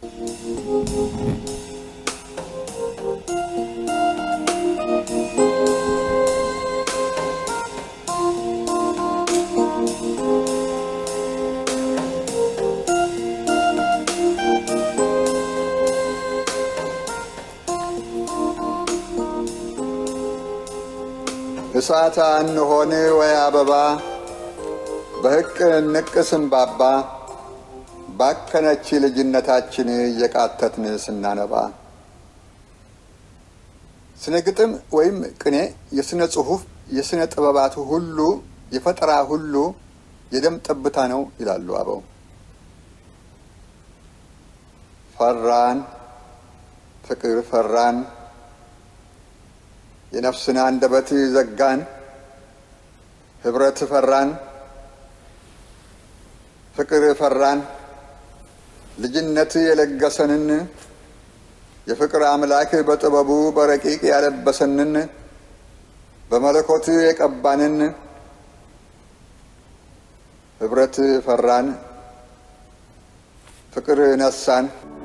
እሳት እንሆን ወይ አበባ በሕቅ ንቅ ስንባባ ባከነች ልጅነታችን እየቃተትን ስናነባ ስነ ግጥም ወይም ቅኔ የስነ ጽሑፍ የስነ ጥበባቱ ሁሉ የፈጠራ ሁሉ የደም ጠብታ ነው ይላሉ አበው። ፈራን ፍቅር ፈራን የነፍስን አንደበት ዘጋን ህብረት ፈራን ፍቅር ፈራን ልጅነት የለገሰንን የፍቅር አምላክ በጥበቡ በረቂቅ ያለበሰንን በመለኮት የቀባንን ህብረት ፈራን ፍቅር ነሳን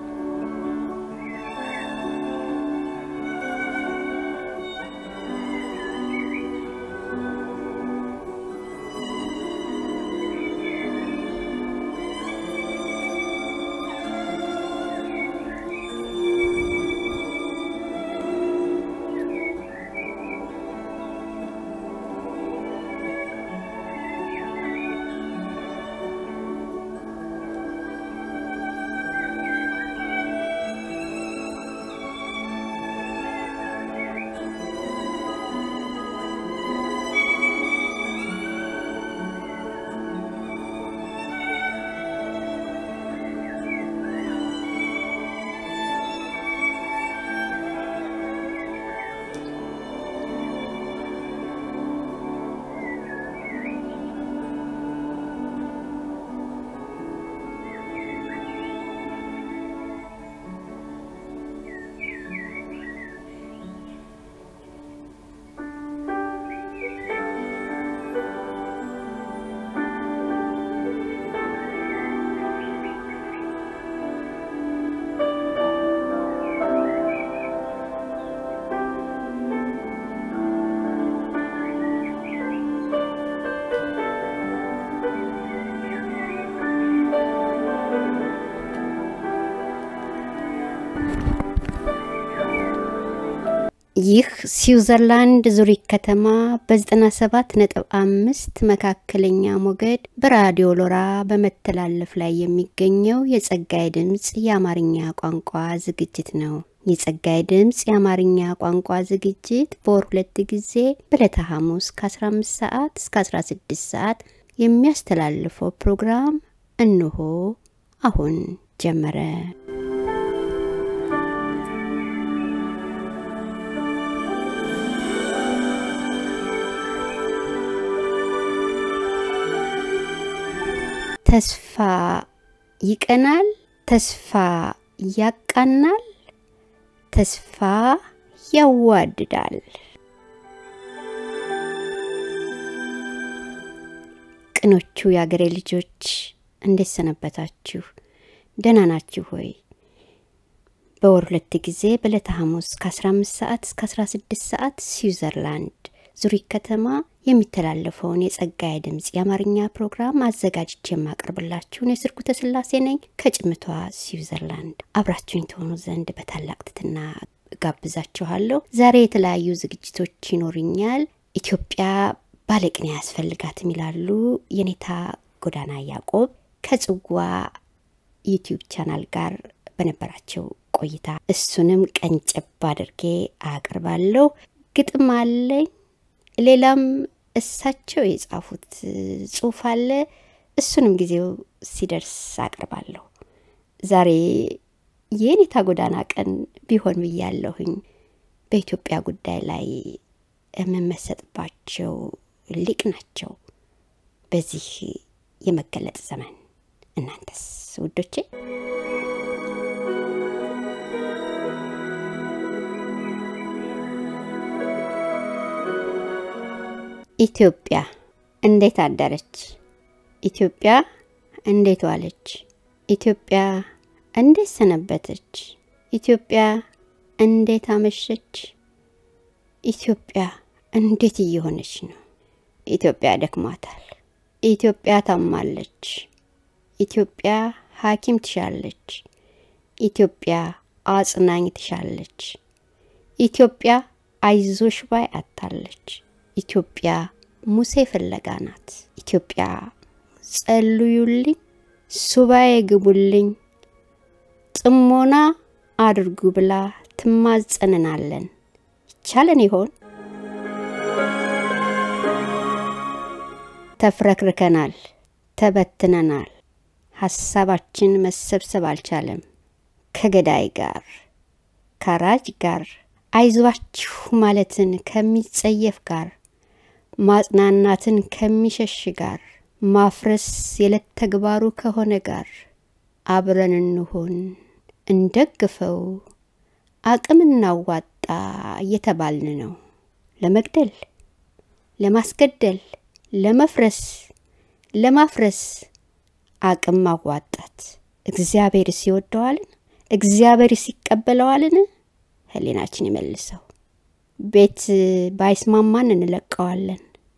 ይህ ስዊዘርላንድ ዙሪክ ከተማ በ97 ነጥብ አምስት መካከለኛ ሞገድ በራዲዮ ሎራ በመተላለፍ ላይ የሚገኘው የጸጋይ ድምፅ የአማርኛ ቋንቋ ዝግጅት ነው። የጸጋይ ድምፅ የአማርኛ ቋንቋ ዝግጅት በወር ሁለት ጊዜ በዕለተ ሐሙስ ከ15 ሰዓት እስከ 16 ሰዓት የሚያስተላልፈው ፕሮግራም እንሆ አሁን ጀመረ። ተስፋ ይቀናል፣ ተስፋ ያቃናል፣ ተስፋ ያዋድዳል። ቅኖቹ የአገሬ ልጆች እንዴት ሰነበታችሁ? ደህና ናችሁ ሆይ? በወር ሁለት ጊዜ በዕለተ ሐሙስ ከ15 ሰዓት እስከ 16 ሰዓት ስዊዘርላንድ ዙሪክ ከተማ የሚተላለፈውን የጸጋዬ ድምፅ የአማርኛ ፕሮግራም አዘጋጅቼ የማቀርብላችሁን የስርጉተ ስላሴ ነኝ ከጭምቷ ስዊዘርላንድ። አብራችሁኝ ትሆኑ ዘንድ በታላቅ ትሕትና ጋብዛችኋለሁ። ዛሬ የተለያዩ ዝግጅቶች ይኖሩኛል። ኢትዮጵያ ባለቅኔ አያስፈልጋትም ይላሉ የኔታ ጎዳና ያዕቆብ ከጽዋ ዩቲዩብ ቻናል ጋር በነበራቸው ቆይታ እሱንም ቀንጨብ አድርጌ አቅርባለሁ። ግጥም አለኝ። ሌላም እሳቸው የጻፉት ጽሁፍ አለ። እሱንም ጊዜው ሲደርስ አቅርባለሁ። ዛሬ የኔታ ጎዳና ቀን ቢሆን ብያለሁኝ። በኢትዮጵያ ጉዳይ ላይ የምመሰጥባቸው ሊቅ ናቸው በዚህ የመገለጥ ዘመን። እናንተስ ውዶቼ? ኢትዮጵያ እንዴት አደረች? ኢትዮጵያ እንዴት ዋለች? ኢትዮጵያ እንዴት ሰነበተች? ኢትዮጵያ እንዴት አመሸች? ኢትዮጵያ እንዴት እየሆነች ነው? ኢትዮጵያ ደክሟታል። ኢትዮጵያ ታማለች። ኢትዮጵያ ሐኪም ትሻለች። ኢትዮጵያ አጽናኝ ትሻለች። ኢትዮጵያ አይዞሽ ባይ አታለች። ኢትዮጵያ ሙሴ ፍለጋ ናት። ኢትዮጵያ ጸልዩልኝ፣ ሱባኤ ግቡልኝ፣ ጥሞና አድርጉ ብላ ትማጸንናለን። ይቻለን ይሆን? ተፍረክርከናል፣ ተበትነናል። ሀሳባችን መሰብሰብ አልቻለም። ከገዳይ ጋር ከራጅ ጋር አይዟችሁ ማለትን ከሚጸየፍ ጋር ማጽናናትን ከሚሸሽ ጋር ማፍረስ የዕለት ተግባሩ ከሆነ ጋር አብረን እንሆን፣ እንደግፈው፣ አቅም እናዋጣ እየተባልን ነው። ለመግደል፣ ለማስገደል፣ ለመፍረስ፣ ለማፍረስ አቅም ማዋጣት እግዚአብሔር ሲወደዋልን? እግዚአብሔር ሲቀበለዋልን? ህሊናችን ይመልሰው። ቤት ባይስማማን እንለቀዋለን።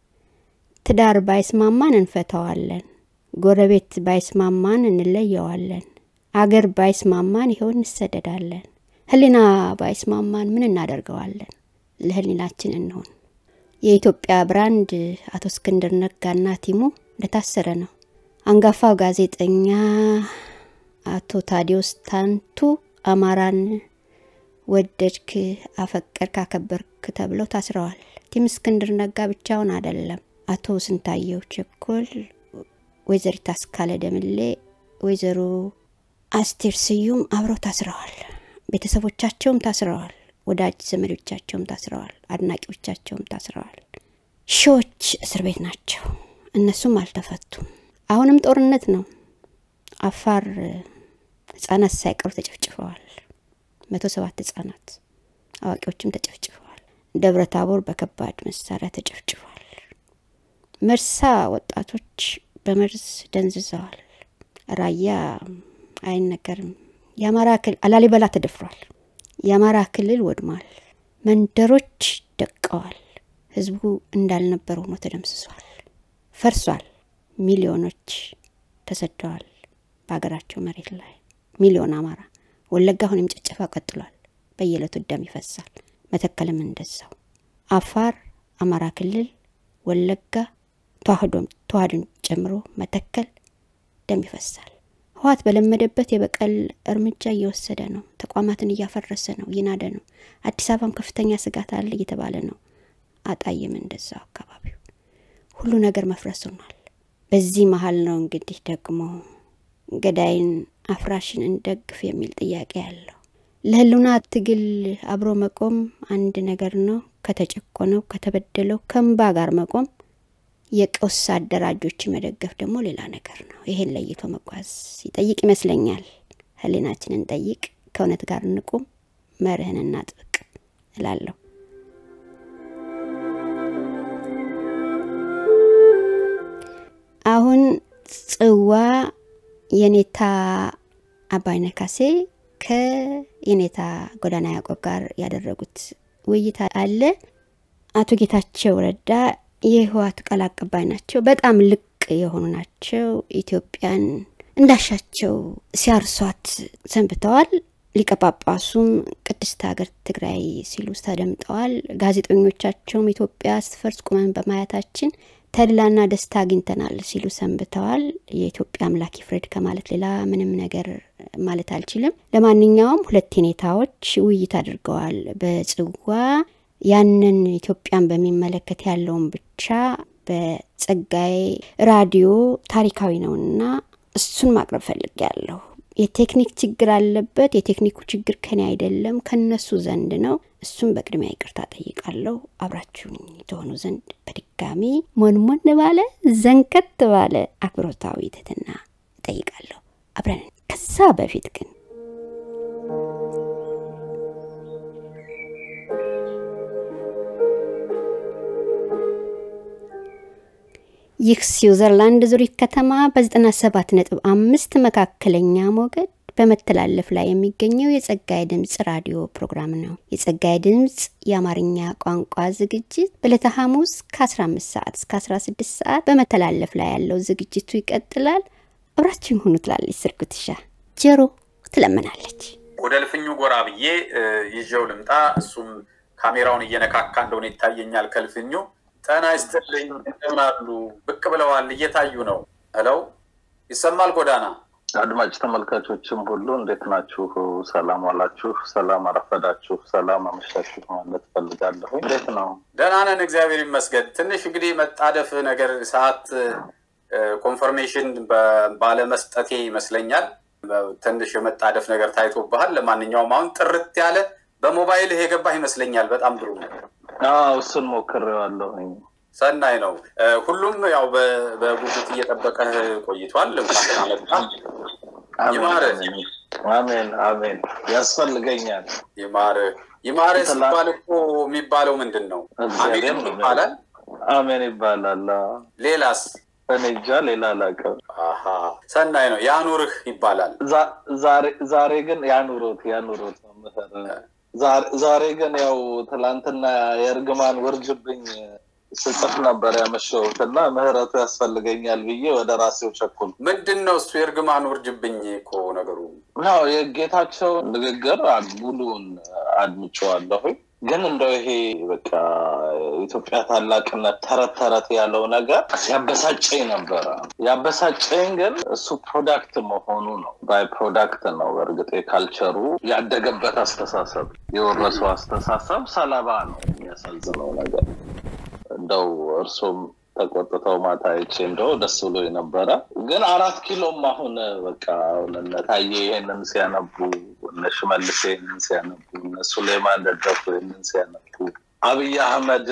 ትዳር ባይስማማን እንፈተዋለን። ጎረቤት ባይስማማን እንለየዋለን። አገር ባይስማማን ይኸው እንሰደዳለን። ህሊና ባይስማማን ምን እናደርገዋለን? ለህሊናችን እንሆን። የኢትዮጵያ ብራንድ አቶ እስክንድር ነጋና ቲሙ እንደታሰረ ነው። አንጋፋው ጋዜጠኛ አቶ ታዲዮስ ታንቱ አማራን ወደድክ፣ አፈቀርክ፣ አከበርክ ተብለው ታስረዋል። ቲም እስክንድር ነጋ ብቻውን አይደለም። አቶ ስንታየው ቸኮል፣ ወይዘሪት አስካለ ደምሌ፣ ወይዘሮ አስቴር ስዩም አብረው ታስረዋል። ቤተሰቦቻቸውም ታስረዋል። ወዳጅ ዘመዶቻቸውም ታስረዋል። አድናቂዎቻቸውም ታስረዋል። ሺዎች እስር ቤት ናቸው። እነሱም አልተፈቱም። አሁንም ጦርነት ነው። አፋር ህጻናት ሳይቀሩ ተጨፍጭፈዋል። መቶ ሰባት ህጻናት አዋቂዎችም ተጨፍጭፈዋል። ደብረ ታቦር በከባድ መሳሪያ ተጨፍጭፏል። መርሳ ወጣቶች በመርዝ ደንዝዘዋል። ራያ አይነገርም። የአማራ ክልል ላሊበላ ተደፍሯል። የአማራ ክልል ወድሟል። መንደሮች ደቀዋል። ህዝቡ እንዳልነበር ሆኖ ተደምስሷል፣ ፈርሷል። ሚሊዮኖች ተሰደዋል በሀገራቸው መሬት ላይ ሚሊዮን አማራ ወለጋ አሁንም ጭፍጨፋ ቀጥሏል። በየዕለቱ ደም ይፈሳል። መተከልም እንደዛው። አፋር፣ አማራ ክልል፣ ወለጋ፣ ተዋህዶን ጨምሮ መተከል ደም ይፈሳል። ህወሓት በለመደበት የበቀል እርምጃ እየወሰደ ነው። ተቋማትን እያፈረሰ ነው፣ እየናደ ነው። አዲስ አበባም ከፍተኛ ስጋት አለ እየተባለ ነው። አጣይም እንደዛው አካባቢው ሁሉ ነገር መፍረስ ሆኗል። በዚህ መሀል ነው እንግዲህ ደግሞ ገዳይን አፍራሽን እንደግፍ የሚል ጥያቄ ያለው። ለህልውና ትግል አብሮ መቆም አንድ ነገር ነው። ከተጨቆነው ከተበደለው ከእምባ ጋር መቆም፣ የቀውስ አደራጆች መደገፍ ደግሞ ሌላ ነገር ነው። ይሄን ለይቶ መጓዝ ይጠይቅ ይመስለኛል። ህሊናችንን ጠይቅ፣ ከእውነት ጋር እንቁም፣ መርህን እናጥብቅ እላለሁ። አሁን ጽዋ የኔታ አባይነህ ካሴ ከየኔታ ጎዳና ያዕቆብ ጋር ያደረጉት ውይይት አለ። አቶ ጌታቸው ረዳ የህወሓት ቃል አቀባይ ናቸው። በጣም ልቅ የሆኑ ናቸው። ኢትዮጵያን እንዳሻቸው ሲያርሷት ሰንብተዋል። ሊቀ ጳጳሱም ቅድስት ሀገር ትግራይ ሲሉ ተደምጠዋል። ጋዜጠኞቻቸውም ኢትዮጵያ ስትፈርስ ቁመን በማየታችን ተድላና ደስታ አግኝተናል ሲሉ ሰንብተዋል። የኢትዮጵያ አምላክ ይፍረድ ከማለት ሌላ ምንም ነገር ማለት አልችልም። ለማንኛውም ሁለት ኔታዎች ውይይት አድርገዋል በጽዋ ያንን ኢትዮጵያን በሚመለከት ያለውን ብቻ በጸጋዬ ራዲዮ ታሪካዊ ነውና እሱን ማቅረብ ፈልጌያለሁ። የቴክኒክ ችግር አለበት። የቴክኒኩ ችግር ከኔ አይደለም ከነሱ ዘንድ ነው። እሱም በቅድሚያ ይቅርታ ጠይቃለሁ። አብራችሁኝ የተሆኑ ዘንድ በድጋሚ ሞንሞን ባለ ዘንከት ባለ አክብሮታዊ ትህትና እጠይቃለሁ። አብረን ከዛ በፊት ግን ይህ ስዊዘርላንድ ዙሪክ ከተማ በ97 ነጥብ አምስት መካከለኛ ሞገድ በመተላለፍ ላይ የሚገኘው የጸጋዬ ድምፅ ራዲዮ ፕሮግራም ነው። የጸጋዬ ድምፅ የአማርኛ ቋንቋ ዝግጅት በዕለተ ሐሙስ ከ15 ሰዓት እስከ 16 ሰዓት በመተላለፍ ላይ ያለው ዝግጅቱ ይቀጥላል። አብራችን ሁኑ ትላለች ስርጉትሻ ጀሮ ትለምናለች። ወደ ልፍኙ ጎራ ብዬ ይዤው ልምጣ። እሱም ካሜራውን እየነካካ እንደሆነ ይታየኛል ከልፍኙ። ጤና ይስጥልኝ፣ እንደምን አሉ? ብቅ ብለዋል፣ እየታዩ ነው። ሄለው ይሰማል ጎዳና አድማጭ ተመልካቾችም ሁሉ እንዴት ናችሁ? ሰላም ዋላችሁ፣ ሰላም አረፈዳችሁ፣ ሰላም አመሻችሁ ማለት ፈልጋለሁ። እንዴት ነው? ደህና ነን፣ እግዚአብሔር ይመስገን። ትንሽ እንግዲህ መጣደፍ ነገር ሰዓት ኮንፈርሜሽን ባለመስጠቴ ይመስለኛል ትንሽ የመጣደፍ ነገር ታይቶብሃል። ለማንኛውም አሁን ጥርት ያለ በሞባይልህ የገባህ ይመስለኛል። በጣም ጥሩ ነው። እሱን ሞክሬዋለሁኝ። ሰናይ ነው። ሁሉም ያው በጉጉት እየጠበቀህ ቆይቷል። እንኳን አመጣ። ይማርህ። አሜን አሜን። ያስፈልገኛል። ይማርህ ይማርህ ሲባል እኮ የሚባለው ምንድን ነው? አሜን ይባላል። አሜን ይባላል። ሌላስ? እኔ እንጃ ሌላ አላውቅም። ሰናይ ነው። ያኑርህ ይባላል። ዛሬ ግን ያኑሮት ያኑሮት መምህር ዛሬ ግን ያው ትላንትና የእርግማን ውርጅብኝ ስጽፍ ነበር ያመሸሁት እና ምህረቱ ያስፈልገኛል ብዬ ወደ ራሴው ቸኩል። ምንድን ነው እሱ የእርግማን ውርጅብኝ እኮ ነገሩ ነው። የጌታቸውን ንግግር ሙሉውን አድምጬዋለሁኝ። ግን እንደው ይሄ በቃ ኢትዮጵያ ታላቅነት ተረት ተረት ያለው ነገር ያበሳጨኝ ነበረ። ያበሳጨኝ ግን እሱ ፕሮዳክት መሆኑ ነው። ባይ ፕሮዳክት ነው። በእርግጥ የካልቸሩ ያደገበት አስተሳሰብ የወረሰው አስተሳሰብ ሰለባ ነው። የሚያሳዝነው ነገር እንደው እርሶም ተቆጥተው ማታ አይቼ እንደው ደስ ብሎ የነበረ ግን አራት ኪሎም አሁን በቃ አሁን እነ ታዬ ይሄንን ሲያነቡ እነ ሽመልስ ይሄንን ሲያነቡ እነ ሱሌማን ደደፉ ይሄንን ሲያነቡ አብይ አህመድ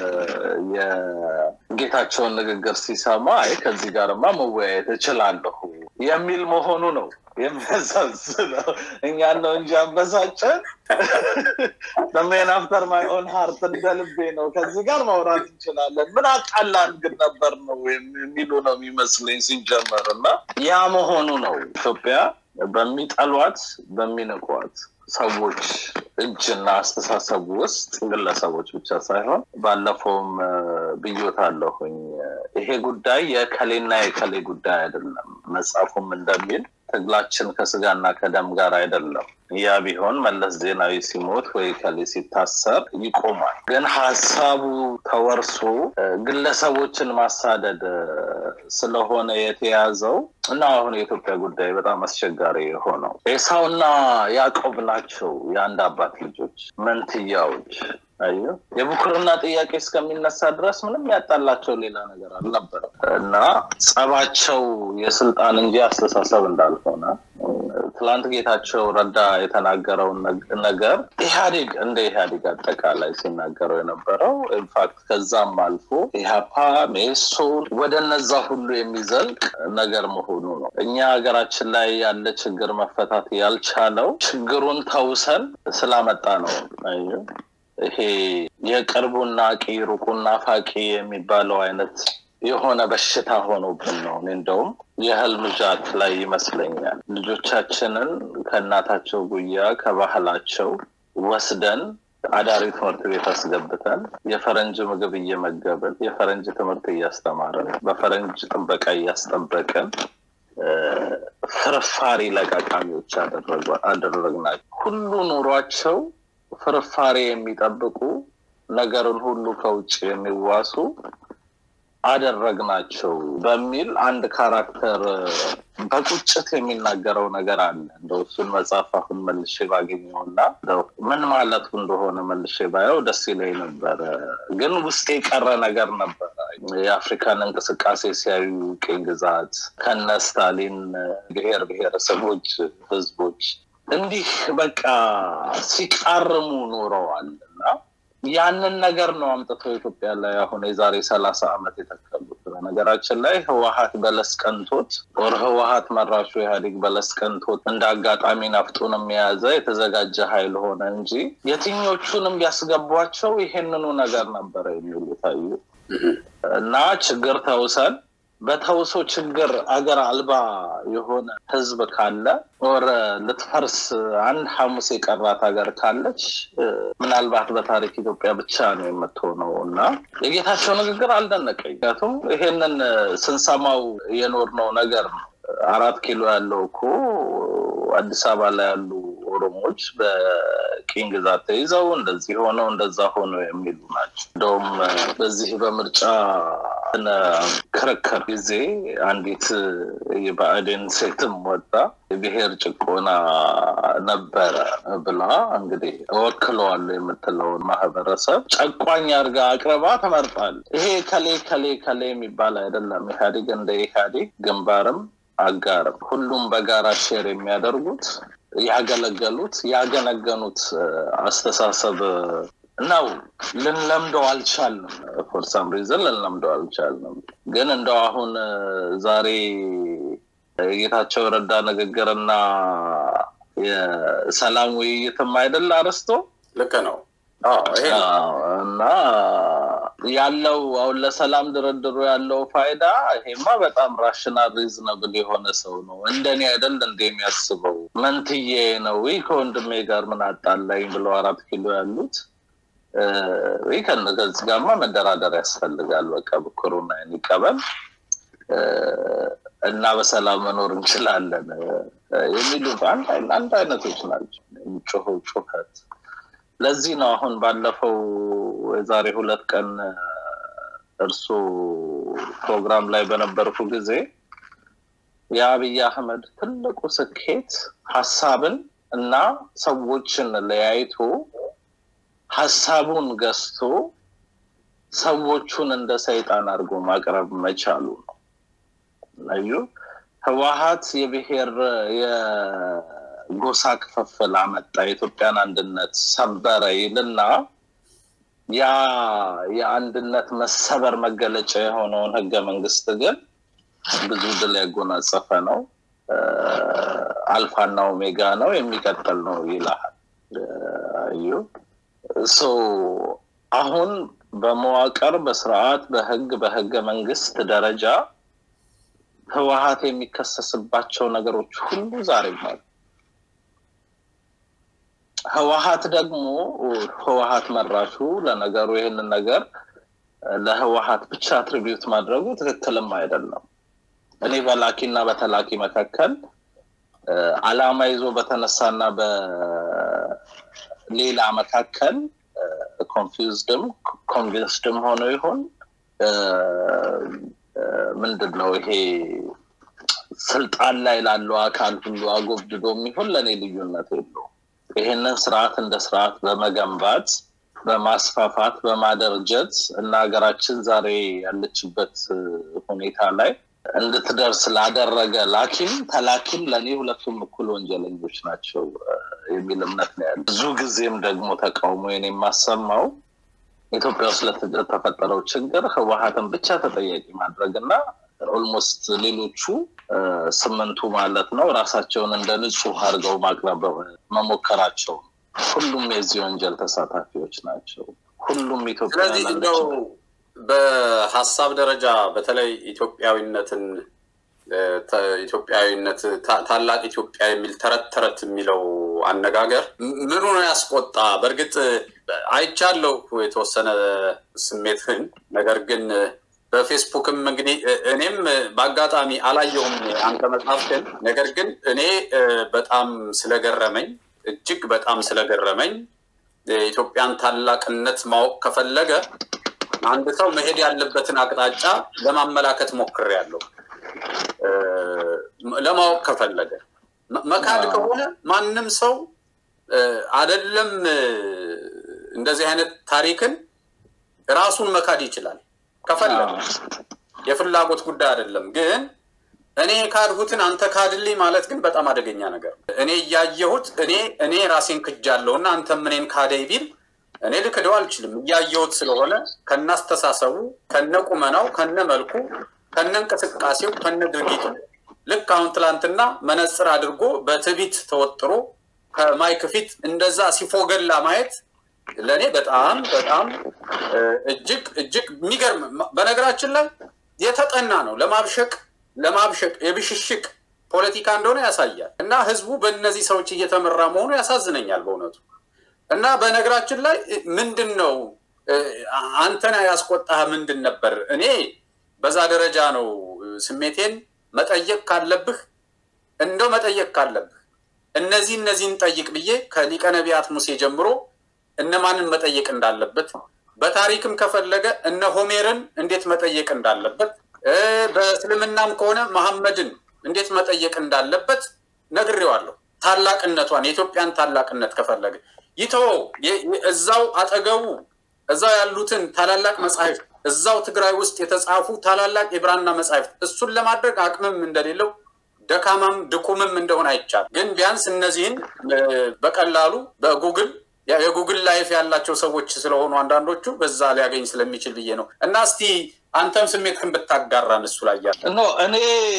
የጌታቸውን ንግግር ሲሰማ አይ ከዚህ ጋርማ መወያየት እችላለሁ የሚል መሆኑ ነው የሚያሳዝነው። እኛን ነው እንጂ አበሳጨን ሜን አፍተር ማይ ኦን ሀርት እንደ ልቤ ነው። ከዚህ ጋር ማውራት እንችላለን። ምን አቃላን ግን ነበር ነው የሚሉ ነው የሚመስለኝ ሲጀመር እና ያ መሆኑ ነው ኢትዮጵያ በሚጠሏት በሚንቋት ሰዎች እጅና አስተሳሰብ ውስጥ ግለሰቦች ብቻ ሳይሆን ባለፈውም ብዮት አለሁኝ ይሄ ጉዳይ የከሌና የከሌ ጉዳይ አይደለም። መጽሐፉም እንደሚል ትግላችን ከስጋና ከደም ጋር አይደለም። ያ ቢሆን መለስ ዜናዊ ሲሞት ወይ ከሌ ሲታሰር ይቆማል። ግን ሀሳቡ ተወርሶ ግለሰቦችን ማሳደድ ስለሆነ የተያዘው እና አሁን የኢትዮጵያ ጉዳይ በጣም አስቸጋሪ የሆነው ኤሳውና ያዕቆብ ናቸው። የአንድ አባት ልጆች መንትያዎች። አየሁ የብኩርና ጥያቄ እስከሚነሳ ድረስ ምንም ያጣላቸው ሌላ ነገር አልነበረም እና ጸባቸው የስልጣን እንጂ አስተሳሰብ እንዳልሆነ ትላንት ጌታቸው ረዳ የተናገረውን ነገር ኢህአዴግ እንደ ኢህአዴግ አጠቃላይ ሲናገረው የነበረው ኢንፋክት ከዛም አልፎ ኢህአፓ ሜሶን ወደ እነዛ ሁሉ የሚዘልቅ ነገር መሆኑ ነው። እኛ ሀገራችን ላይ ያለ ችግር መፈታት ያልቻለው ችግሩን ተውሰን ስላመጣ ነው። ይሄ የቅርቡና ቂ ሩቁና ፋቂ የሚባለው አይነት የሆነ በሽታ ሆኖብን ነው። እኔ እንደውም የህልም ዣት ላይ ይመስለኛል ልጆቻችንን ከእናታቸው ጉያ ከባህላቸው ወስደን አዳሪ ትምህርት ቤት አስገብተን የፈረንጅ ምግብ እየመገብን የፈረንጅ ትምህርት እያስተማርን በፈረንጅ ጥበቃ እያስጠበቅን ፍርፋሪ ለቃቃሚዎች አደረግናቸው። ሁሉ ኑሯቸው ፍርፋሪ የሚጠብቁ ነገርን ሁሉ ከውጭ የሚዋሱ አደረግናቸው በሚል አንድ ካራክተር በቁጭት የሚናገረው ነገር አለ። እንደው እሱን መጽሐፍ አሁን መልሼ ባገኘውና ምን ማለቱ እንደሆነ መልሼ ባየው ደስ ይለኝ ነበረ። ግን ውስጥ የቀረ ነገር ነበረ። የአፍሪካን እንቅስቃሴ ሲያዩ ቅኝ ግዛት ከነ ስታሊን ብሔር ብሔረሰቦች፣ ህዝቦች እንዲህ በቃ ሲቃርሙ ኖረዋል እና ያንን ነገር ነው አምጥተው ኢትዮጵያ ላይ አሁን የዛሬ ሰላሳ ዓመት የተከሉት። በነገራችን ላይ ህወሀት በለስ ቀንቶት ወር ህወሀት መራሹ ኢህአዴግ በለስ ቀንቶት እንደ አጋጣሚ ነፍጡንም የያዘ የተዘጋጀ ኃይል ሆነ እንጂ የትኞቹንም ቢያስገቧቸው ይሄንኑ ነገር ነበረ የሚሉ ታዩ እና ችግር ተውሰን በተውሶ ችግር አገር አልባ የሆነ ህዝብ ካለ ወር ልትፈርስ አንድ ሐሙስ የቀራት ሀገር ካለች ምናልባት በታሪክ ኢትዮጵያ ብቻ ነው የምትሆነው እና የጌታቸው ንግግር አልደነቀኝ። ምክንያቱም ይሄንን ስንሰማው የኖርነው ነገር ነው። አራት ኪሎ ያለው እኮ አዲስ አበባ ላይ ያሉ ኦሮሞዎች በቅኝ ግዛት ተይዘው እንደዚህ ሆነው እንደዛ ሆነው የሚሉ ናቸው። እንደውም በዚህ በምርጫ ክርክር ጊዜ አንዲት የብአዴን ሴትም ወጣ የብሔር ጭቆና ነበረ ብላ እንግዲህ እወክለዋለሁ የምትለውን ማህበረሰብ ጨቋኝ አድርጋ አቅርባ ተመርጣል። ይሄ ከሌ ከሌ ከሌ የሚባል አይደለም። ኢህአዴግ እንደ ኢህአዴግ ግንባርም አጋርም ሁሉም በጋራ ሼር የሚያደርጉት ያገለገሉት ያገነገኑት አስተሳሰብ ነው። ልንለምደው አልቻልንም። ፎር ሳም ሪዝን ልንለምደው አልቻልንም። ግን እንደው አሁን ዛሬ የጌታቸው ረዳ ንግግርና የሰላም ውይይትም አይደል አርስቶ ልክ ነው እና ያለው አሁን ለሰላም ድርድሩ ያለው ፋይዳ ይሄማ በጣም ራሽናል ሪዝነብል የሆነ ሰው ነው። እንደኔ አይደል እንደ የሚያስበው መንትዬ ነው ወይ ከወንድሜ ጋር ምን አጣላኝ ብለው አራት ኪሎ ያሉት ወይ ከዚህ ጋርማ መደራደር ያስፈልጋል። በቃ ብኩሩና ይቀበል እና በሰላም መኖር እንችላለን የሚሉ አንድ አይነቶች ናቸው የሚጮኸው ጩኸት። ለዚህ ነው አሁን ባለፈው የዛሬ ሁለት ቀን እርሱ ፕሮግራም ላይ በነበርኩ ጊዜ የአብይ አህመድ ትልቁ ስኬት ሀሳብን እና ሰዎችን ለያይቶ ሀሳቡን ገዝቶ ሰዎቹን እንደ ሰይጣን አድርጎ ማቅረብ መቻሉ ነው። እዩ ህወሀት የብሔር የጎሳ ክፍፍል አመጣ፣ የኢትዮጵያን አንድነት ሰበረ ይልና ያ የአንድነት መሰበር መገለጫ የሆነውን ህገ መንግስት ግን ብዙ ድል ያጎናጸፈ ነው፣ አልፋና ኦሜጋ ነው፣ የሚቀጥል ነው ይልሃል። እዩ አሁን በመዋቅር በስርዓት በህግ በህገ መንግስት ደረጃ ህወሀት የሚከሰስባቸው ነገሮች ሁሉ ዛሬም አሉ። ህወሀት ደግሞ ህወሀት መራሹ ለነገሩ ይህንን ነገር ለህወሀት ብቻ አትሪቢዩት ማድረጉ ትክክልም አይደለም። እኔ በላኪ እና በተላኪ መካከል አላማ ይዞ በተነሳና በሌላ መካከል ኮንፊውዝድም ኮንቪንስድም ሆኖ ይሆን ምንድን ነው ይሄ ስልጣን ላይ ላለው አካል ሁሉ አጎብድዶ የሚሆን ለእኔ ልዩነት የለው። ይህንን ስርዓት እንደ ስርዓት በመገንባት በማስፋፋት በማደርጀት እና ሀገራችን ዛሬ ያለችበት ሁኔታ ላይ እንድትደርስ ላደረገ ላኪም ተላኪም ለእኔ ሁለቱም እኩል ወንጀለኞች ናቸው የሚል እምነት ነው ያለ። ብዙ ጊዜም ደግሞ ተቃውሞዬን የማሰማው ኢትዮጵያ ውስጥ ለተፈጠረው ችግር ህወሀትን ብቻ ተጠያቂ ማድረግ እና ኦልሞስት ሌሎቹ ስምንቱ ማለት ነው ራሳቸውን እንደ ንጹህ አድርገው ማቅረብ መሞከራቸው ሁሉም የዚህ ወንጀል ተሳታፊዎች ናቸው። ሁሉም ኢትዮጵያ ስለዚህ እንደው በሀሳብ ደረጃ በተለይ ኢትዮጵያዊነትን ኢትዮጵያዊነት ታላቅ ኢትዮጵያ የሚል ተረት ተረት የሚለው አነጋገር ምኑ ነው ያስቆጣ? በእርግጥ አይቻለሁ የተወሰነ ስሜትህን። ነገር ግን በፌስቡክም እንግዲህ እኔም በአጋጣሚ አላየሁም አንተ መጽሐፍህን። ነገር ግን እኔ በጣም ስለገረመኝ እጅግ በጣም ስለገረመኝ የኢትዮጵያን ታላቅነት ማወቅ ከፈለገ አንድ ሰው መሄድ ያለበትን አቅጣጫ ለማመላከት ሞክሬያለሁ። ለማወቅ ከፈለገ መካድ ከሆነ ማንም ሰው አደለም እንደዚህ አይነት ታሪክን ራሱን መካድ ይችላል ከፈለገ። የፍላጎት ጉዳይ አይደለም። ግን እኔ ካድሁትን አንተ ካድልኝ ማለት ግን በጣም አደገኛ ነገር ነው። እኔ እያየሁት እኔ እኔ ራሴን ክጃለሁ እና አንተም እኔን ካደይ ቢል እኔ ልክደው አልችልም። እያየሁት ስለሆነ ከነ አስተሳሰቡ፣ ከነ ቁመናው፣ ከነ መልኩ፣ ከነ እንቅስቃሴው፣ ከነ ድርጊቱ ልክ አሁን ትላንትና መነጽር አድርጎ በትዕቢት ተወጥሮ ከማይክ ፊት እንደዛ ሲፎገላ ማየት ለእኔ በጣም በጣም እጅግ እጅግ የሚገርም በነገራችን ላይ የተጠና ነው። ለማብሸቅ ለማብሸቅ የብሽሽቅ ፖለቲካ እንደሆነ ያሳያል። እና ህዝቡ በእነዚህ ሰዎች እየተመራ መሆኑ ያሳዝነኛል በእውነቱ። እና በነገራችን ላይ ምንድን ነው አንተን ያስቆጣህ ምንድን ነበር? እኔ በዛ ደረጃ ነው ስሜቴን መጠየቅ ካለብህ እንደው መጠየቅ ካለብህ እነዚህ እነዚህን ጠይቅ ብዬ ከሊቀ ነቢያት ሙሴ ጀምሮ እነማንን መጠየቅ እንዳለበት በታሪክም ከፈለገ እነ ሆሜርን እንዴት መጠየቅ እንዳለበት በእስልምናም ከሆነ መሐመድን እንዴት መጠየቅ እንዳለበት ነግሬዋለሁ። ታላቅነቷን የኢትዮጵያን ታላቅነት ከፈለገ ይተወው። እዛው አጠገቡ እዛው ያሉትን ታላላቅ መጽሐፍት እዛው ትግራይ ውስጥ የተጻፉ ታላላቅ የብራና መጽሐፍት እሱን ለማድረግ አቅምም እንደሌለው ደካማም ድኩምም እንደሆነ አይቻልም። ግን ቢያንስ እነዚህን በቀላሉ በጉግል የጉግል ላይፍ ያላቸው ሰዎች ስለሆኑ አንዳንዶቹ በዛ ሊያገኝ ስለሚችል ብዬ ነው እና እስቲ አንተም ስሜትህን ብታጋራን እሱ ላይ ያለ ኖ እኔ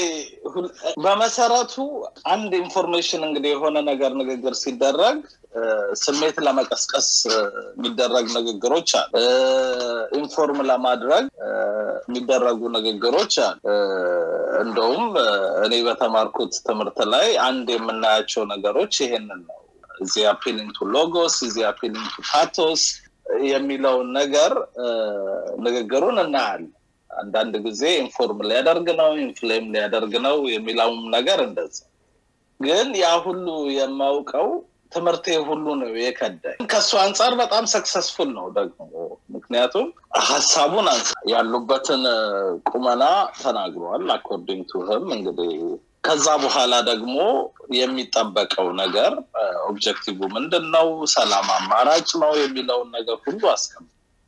በመሰረቱ አንድ ኢንፎርሜሽን እንግዲህ የሆነ ነገር ንግግር ሲደረግ ስሜት ለመቀስቀስ የሚደረግ ንግግሮች አሉ። ኢንፎርም ለማድረግ የሚደረጉ ንግግሮች አሉ። እንደውም እኔ በተማርኩት ትምህርት ላይ አንድ የምናያቸው ነገሮች ይሄንን ነው። እዚህ አፒሊንግ ቱ ሎጎስ፣ እዚህ አፒሊንግ ቱ ፓቶስ የሚለውን ነገር ንግግሩን እናያለን። አንዳንድ ጊዜ ኢንፎርም ሊያደርግ ነው፣ ኢንፍሌም ሊያደርግ ነው የሚለውም ነገር እንደዛ። ግን ያ ሁሉ የማውቀው ትምህርቴ ሁሉ ነው የከዳኝ። ከእሱ አንጻር በጣም ሰክሰስፉል ነው ደግሞ ምክንያቱም ሀሳቡን አንጻ ያሉበትን ቁመና ተናግሯል። አኮርዲንግ ቱ ህም እንግዲህ ከዛ በኋላ ደግሞ የሚጠበቀው ነገር ኦብጀክቲቭ ምንድን ነው፣ ሰላም አማራጭ ነው የሚለውን ነገር ሁሉ አስቀምጧል።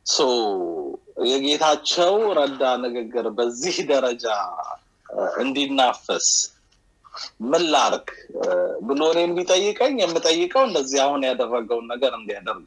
የጌታቸው ረዳ ንግግር በዚህ ደረጃ እንዲናፈስ ምን ላርግ ብሎ እኔን ቢጠይቀኝ የምጠይቀው እንደዚህ አሁን ያደረገውን ነገር እንዲያደርግ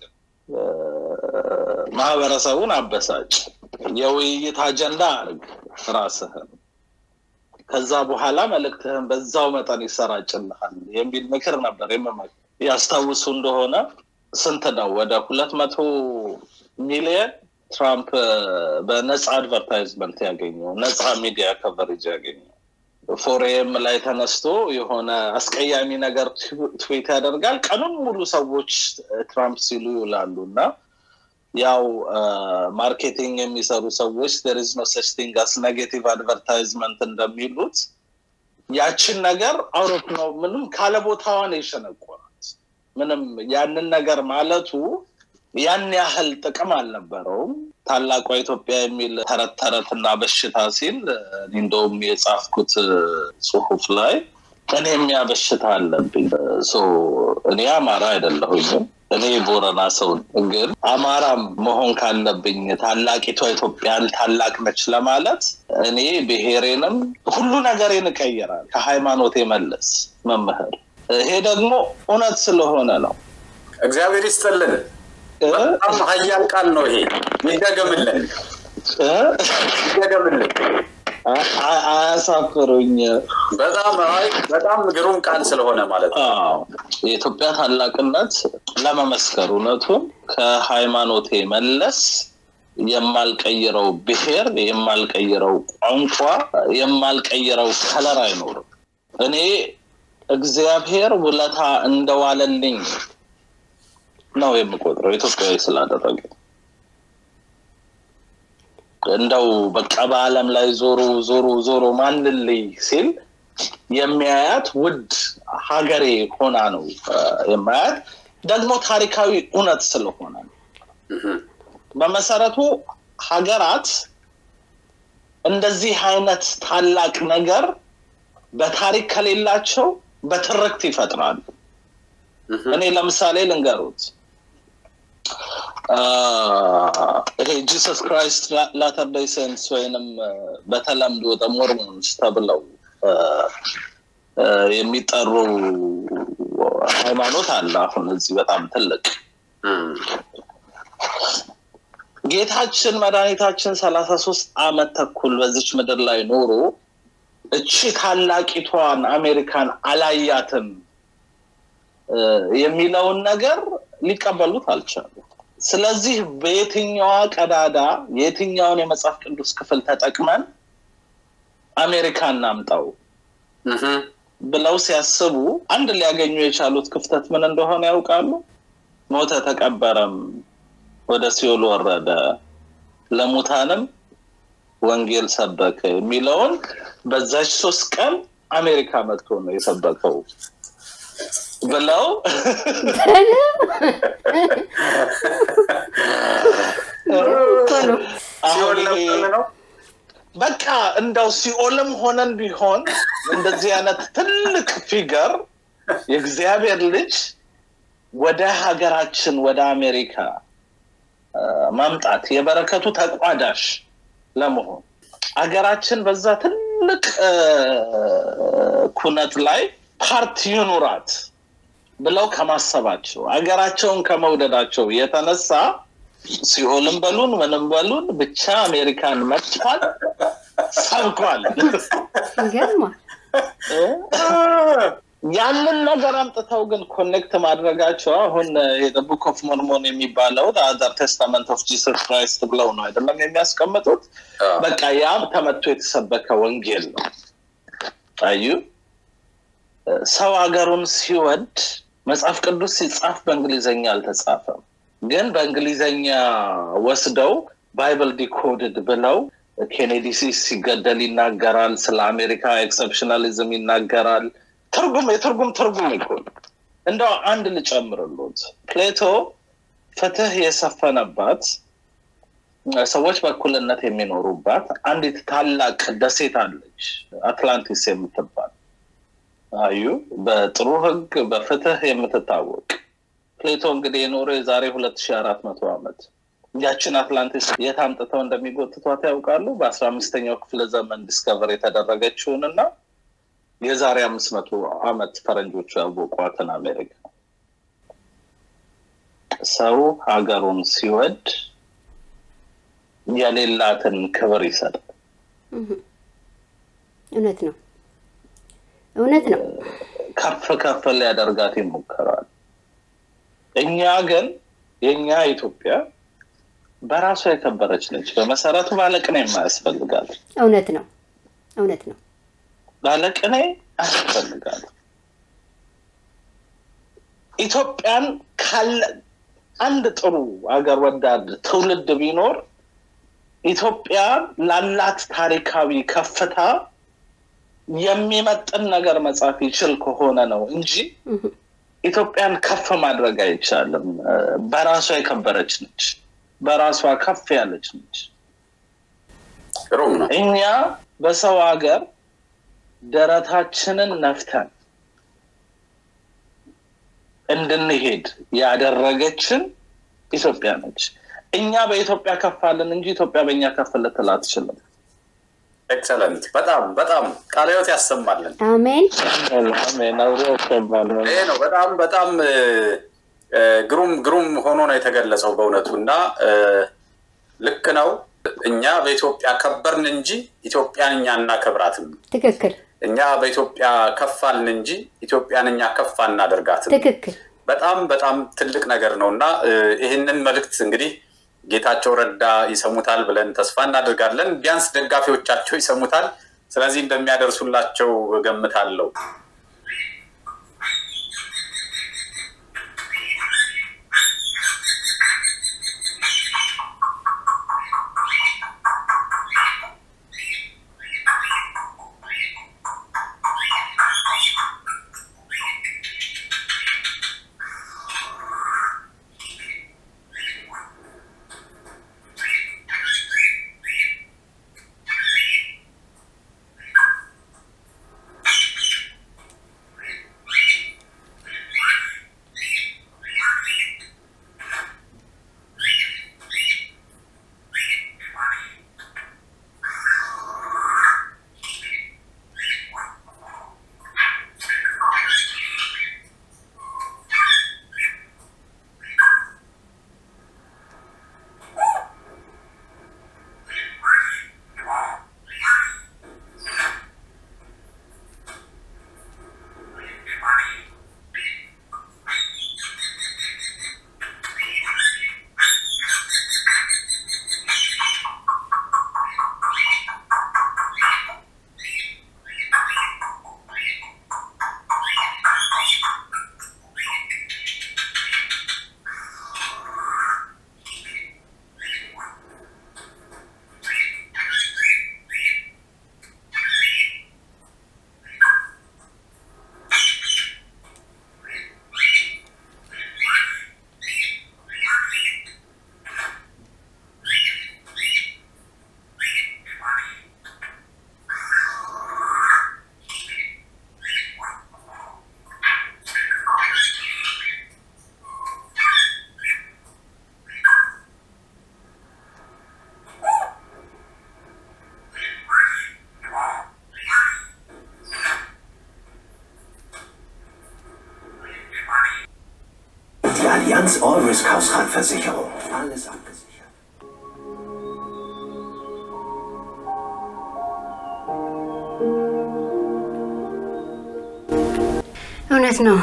ማህበረሰቡን አበሳጭ፣ የውይይት አጀንዳ አርግ ራስህን ከዛ በኋላ መልእክትህን በዛው መጠን ይሰራጭልሃል የሚል ምክር ነበር የምመክር። ያስታውሱ እንደሆነ ስንት ነው ወደ ሁለት መቶ ሚሊየን ትራምፕ በነፃ አድቨርታይዝመንት ያገኘው ነፃ ሚዲያ ከቨሬጅ ያገኘው ፎሬም ላይ ተነስቶ የሆነ አስቀያሚ ነገር ትዊት ያደርጋል። ቀኑን ሙሉ ሰዎች ትራምፕ ሲሉ ይውላሉ እና ያው ማርኬቲንግ የሚሰሩ ሰዎች there is no such thing as negative advertisement እንደሚሉት ያችን ነገር አውሮፕ ነው ምንም ካለ ቦታዋን የሸነቆራት ምንም ያንን ነገር ማለቱ ያን ያህል ጥቅም አልነበረውም። ታላቋ ኢትዮጵያ የሚል ተረት ተረት እና በሽታ ሲል እንደውም የጻፍኩት ጽሁፍ ላይ እኔ የሚያ በሽታ አለብኝ። እኔ አማራ አይደለሁኝም። እኔ ቦረና ሰው ግን አማራም መሆን ካለብኝ ታላቂቷ ኢትዮጵያን ታላቅ ነች ለማለት እኔ ብሔሬንም ሁሉ ነገሬን እቀይራል ከሃይማኖት መለስ መምህር። ይሄ ደግሞ እውነት ስለሆነ ነው። እግዚአብሔር ይስጥልን። በጣም ሀያል ቃል ነው ይሄ። ይደገምልን፣ ይደገምልን። አያሳፍሩኝ። በጣም በጣም ግሩም ቃል ስለሆነ ማለት ነው። የኢትዮጵያ ታላቅነት ለመመስከር እውነቱን ከሃይማኖቴ መለስ የማልቀይረው ብሔር፣ የማልቀይረው ቋንቋ፣ የማልቀይረው ከለር አይኖርም። እኔ እግዚአብሔር ውለታ እንደዋለልኝ ነው የምቆጥረው ኢትዮጵያዊ ስላደረገ እንደው በቃ በዓለም ላይ ዞሮ ዞሮ ዞሮ ማንልይ ሲል የሚያያት ውድ ሀገሬ ሆና ነው የማያት። ደግሞ ታሪካዊ እውነት ስለሆነ ነው። በመሰረቱ ሀገራት እንደዚህ አይነት ታላቅ ነገር በታሪክ ከሌላቸው በትርክት ይፈጥራሉ። እኔ ለምሳሌ ልንገሩት ይሄ ጂሰስ ክራይስት ላተር ዴይ ሴንትስ ወይንም በተለምዶ ሞርሞንስ ተብለው የሚጠሩ ሃይማኖት አለ። አሁን እዚህ በጣም ትልቅ ጌታችን መድኃኒታችን ሰላሳ ሶስት አመት ተኩል በዚች ምድር ላይ ኖሮ እቺ ታላቂቷን አሜሪካን አላያትም የሚለውን ነገር ሊቀበሉት አልቻሉም። ስለዚህ በየትኛዋ ቀዳዳ የትኛውን የመጽሐፍ ቅዱስ ክፍል ተጠቅመን አሜሪካ እናምጣው ብለው ሲያስቡ አንድ ሊያገኙ የቻሉት ክፍተት ምን እንደሆነ ያውቃሉ? ሞተ፣ ተቀበረም፣ ወደ ሲኦል ወረደ፣ ለሙታንም ወንጌል ሰበከ የሚለውን በዛች ሶስት ቀን አሜሪካ መጥቶ ነው የሰበከው ብለው ሲኦል ለምን ነው በቃ እንደው ሲኦልም ሆነን ቢሆን እንደዚህ አይነት ትልቅ ፊገር የእግዚአብሔር ልጅ ወደ ሀገራችን ወደ አሜሪካ ማምጣት የበረከቱ ተቋዳሽ ለመሆን ሀገራችን በዛ ትልቅ ኩነት ላይ ፓርቲ ይኑራት ብለው ከማሰባቸው ሀገራቸውን ከመውደዳቸው የተነሳ ሲኦልም በሉን ምንም በሉን ብቻ አሜሪካን መጥቷል፣ ሰብኳል። ይገርማል። ያንን ነገር አምጥተው ግን ኮኔክት ማድረጋቸው አሁን ቡክ ኦፍ ሞርሞን የሚባለው አዘር ቴስታመንት ኦፍ ጂሰስ ክራይስት ብለው ነው አይደለም የሚያስቀምጡት። በቃ ያም ተመቶ የተሰበከ ወንጌል ነው። አዩ ሰው ሀገሩን ሲወድ መጽሐፍ ቅዱስ ሲጻፍ በእንግሊዘኛ አልተጻፈም። ግን በእንግሊዘኛ ወስደው ባይብል ዲኮድድ ብለው ኬኔዲ ሲገደል ይናገራል። ስለ አሜሪካ ኤክሰፕሽናሊዝም ይናገራል። ትርጉም የትርጉም ትርጉም እኮ እንደው አንድ ልጨምርሎት ፕሌቶ ፍትህ የሰፈነባት ሰዎች በእኩልነት የሚኖሩባት አንዲት ታላቅ ደሴት አለች አትላንቲስ የምትባል አዩ በጥሩ ህግ በፍትህ የምትታወቅ ፕሌቶ እንግዲህ የኖረ የዛሬ ሁለት ሺ አራት መቶ ዓመት ያችን አትላንቲስ የት አምጥተው እንደሚጎትቷት ያውቃሉ በአስራ አምስተኛው ክፍለ ዘመን ዲስከቨር የተደረገችውን እና የዛሬ አምስት መቶ ዓመት ፈረንጆቹ ያወቋትን አሜሪካ ሰው ሀገሩን ሲወድ የሌላትን ክብር ይሰጣል እውነት ነው እውነት ነው ከፍ ከፍ ሊያደርጋት ይሞከራል እኛ ግን የእኛ ኢትዮጵያ በራሷ የከበረች ነች በመሰረቱ ባለቅኔ የማያስፈልጋል እውነት ነው እውነት ነው ባለቅኔ አያስፈልጋል ኢትዮጵያን ካለ አንድ ጥሩ አገር ወዳድ ትውልድ ቢኖር ኢትዮጵያ ላላት ታሪካዊ ከፍታ የሚመጥን ነገር መጻፍ ይችል ከሆነ ነው እንጂ ኢትዮጵያን ከፍ ማድረግ አይቻልም። በራሷ የከበረች ነች። በራሷ ከፍ ያለች ነች። ግሩም ነው። እኛ በሰው ሀገር ደረታችንን ነፍተን እንድንሄድ ያደረገችን ኢትዮጵያ ነች። እኛ በኢትዮጵያ ከፋልን እንጂ ኢትዮጵያ በእኛ ከፍ ልትል አትችልም። ኤክሰለንት። በጣም በጣም ቃለ ሕይወት ያሰማልን። አሜን አሜን። አብሮ ያሰማል። ይሄ ነው በጣም በጣም ግሩም ግሩም ሆኖ ነው የተገለጸው በእውነቱ እና ልክ ነው። እኛ በኢትዮጵያ ከበርን እንጂ ኢትዮጵያን እኛ እናከብራትም። ትክክል እኛ በኢትዮጵያ ከፋልን እንጂ ኢትዮጵያን እኛ ከፍ አናደርጋትም። ትክክል በጣም በጣም ትልቅ ነገር ነው እና ይህንን መልእክት እንግዲህ ጌታቸው ረዳ ይሰሙታል ብለን ተስፋ እናደርጋለን። ቢያንስ ደጋፊዎቻቸው ይሰሙታል። ስለዚህ እንደሚያደርሱላቸው እገምታለሁ። Die Allianz All Risk Hausratversicherung. Alles abgesichert. እውነት ነው።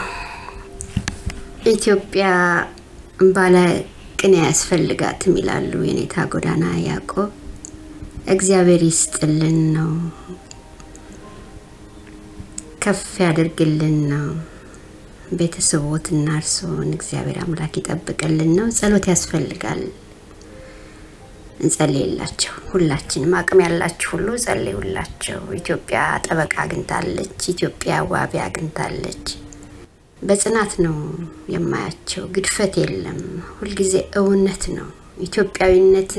ኢትዮጵያ ባለ ቅኔ ያስፈልጋትም ይላሉ የኔታ ጎዳና ያዕቆብ። እግዚአብሔር ይስጥልን ነው፣ ከፍ ያደርግልን ነው። ቤተሰቦትና እርስዎን እግዚአብሔር አምላክ ይጠብቅልን ነው። ጸሎት ያስፈልጋል። እንጸልይላቸው። ሁላችንም አቅም ያላችሁ ሁሉ ጸልዩላቸው። ኢትዮጵያ ጠበቃ አግኝታለች። ኢትዮጵያ ዋቢ አግኝታለች። በጽናት ነው የማያቸው። ግድፈት የለም። ሁልጊዜ እውነት ነው። ኢትዮጵያዊነት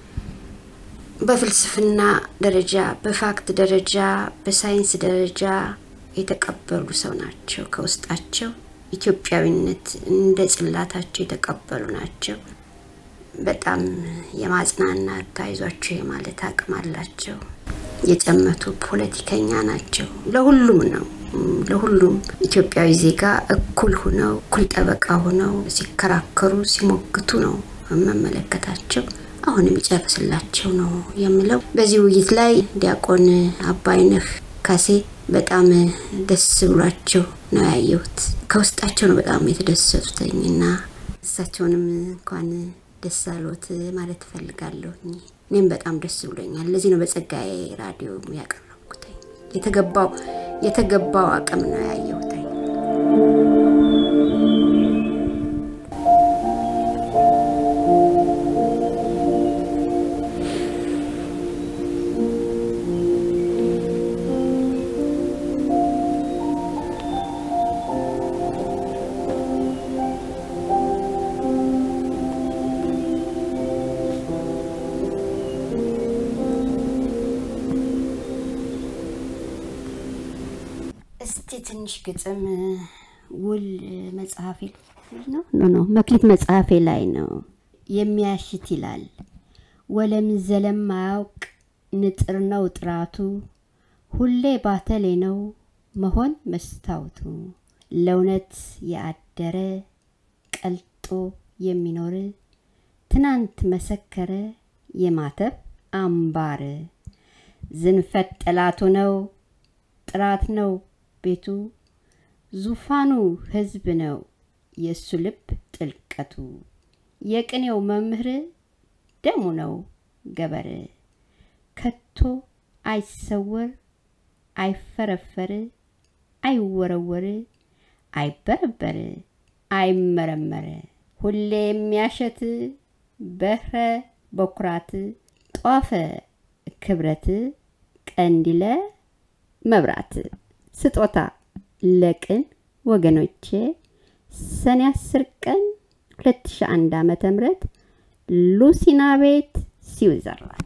በፍልስፍና ደረጃ፣ በፋክት ደረጃ፣ በሳይንስ ደረጃ የተቀበሉ ሰው ናቸው። ከውስጣቸው ኢትዮጵያዊነት እንደ ጽላታቸው የተቀበሉ ናቸው። በጣም የማጽናናት አይዟቸው የማለት አቅም አላቸው። የጨመቱ ፖለቲከኛ ናቸው። ለሁሉም ነው ለሁሉም ኢትዮጵያዊ ዜጋ እኩል ሁነው እኩል ጠበቃ ሁነው ሲከራከሩ ሲሞግቱ ነው መመለከታቸው። አሁንም ይጨርስላቸው ነው የምለው። በዚህ ውይይት ላይ ዲያቆን አባይነህ ካሴ በጣም ደስ ብሏቸው ነው ያየሁት። ከውስጣቸው ነው በጣም የተደሰቱትኝ እና እሳቸውንም እንኳን ደስ አሎት ማለት እፈልጋለሁ። እኔም በጣም ደስ ብሎኛል። ለዚህ ነው በጸጋዬ ራዲዮ ያቀረብኩት። የተገባው የተገባው አቅም ነው ያየሁት። እስቲ ትንሽ ግጥም ውል መጽሐፌ ነው ኖ ኖ መክሊት መጽሐፌ ላይ ነው የሚያሽት ይላል። ወለም ዘለም ማያውቅ ንጥር ነው ጥራቱ፣ ሁሌ ባተሌ ነው መሆን መስታወቱ። ለእውነት ያደረ ቀልጦ የሚኖር ትናንት መሰከረ የማተብ አምባር። ዝንፈት ጠላቱ ነው ጥራት ነው ቤቱ ዙፋኑ ህዝብ ነው የእሱ ልብ ጥልቀቱ የቅኔው መምህር ደሙ ነው ገበር ከቶ አይሰወር አይፈረፈር አይወረወር አይበረበር አይመረመር ሁሌ የሚያሸት በህረ በኩራት ጧፈ ክብረት ቀንዲለ መብራት ስጦታ ለቅን ወገኖቼ ሰኔ 10 ቀን 2001 ዓመተ ምህረት ሉሲና ቤት ስዊዘርላንድ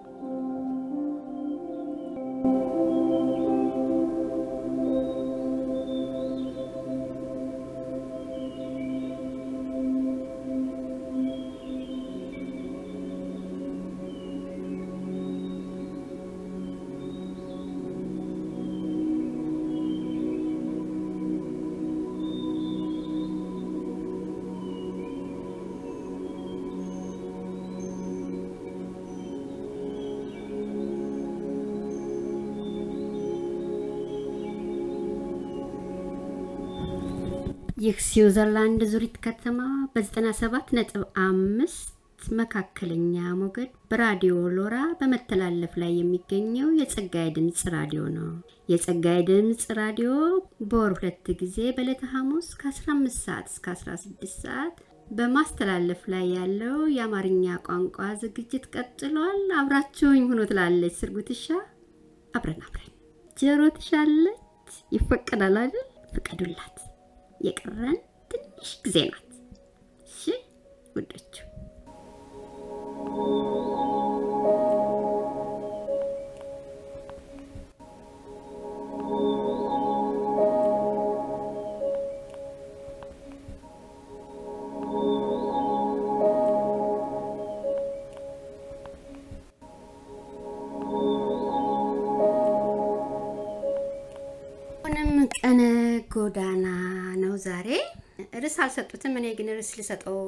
ይህ ስዊዘርላንድ ዙሪት ከተማ በ97 ነጥብ አምስት መካከለኛ ሞገድ በራዲዮ ሎራ በመተላለፍ ላይ የሚገኘው የጸጋይ ድምፅ ራዲዮ ነው። የጸጋይ ድምፅ ራዲዮ በወር ሁለት ጊዜ በዕለተ ሐሙስ ከ15 ሰዓት እስከ 16 ሰዓት በማስተላለፍ ላይ ያለው የአማርኛ ቋንቋ ዝግጅት ቀጥሏል። አብራችሁኝ ሁኖ ትላለች ስርጉትሻ። አብረን አብረን ጀሮ ትሻለች። ይፈቀዳል አይደል? ፍቀዱላት። የቀረን ትንሽ ጊዜ ናት። እሺ ውዶቹ አሁንም ቀነ ጎዳና ነው ዛሬ ርዕስ አልሰጡትም። እኔ ግን ርዕስ ልሰጠው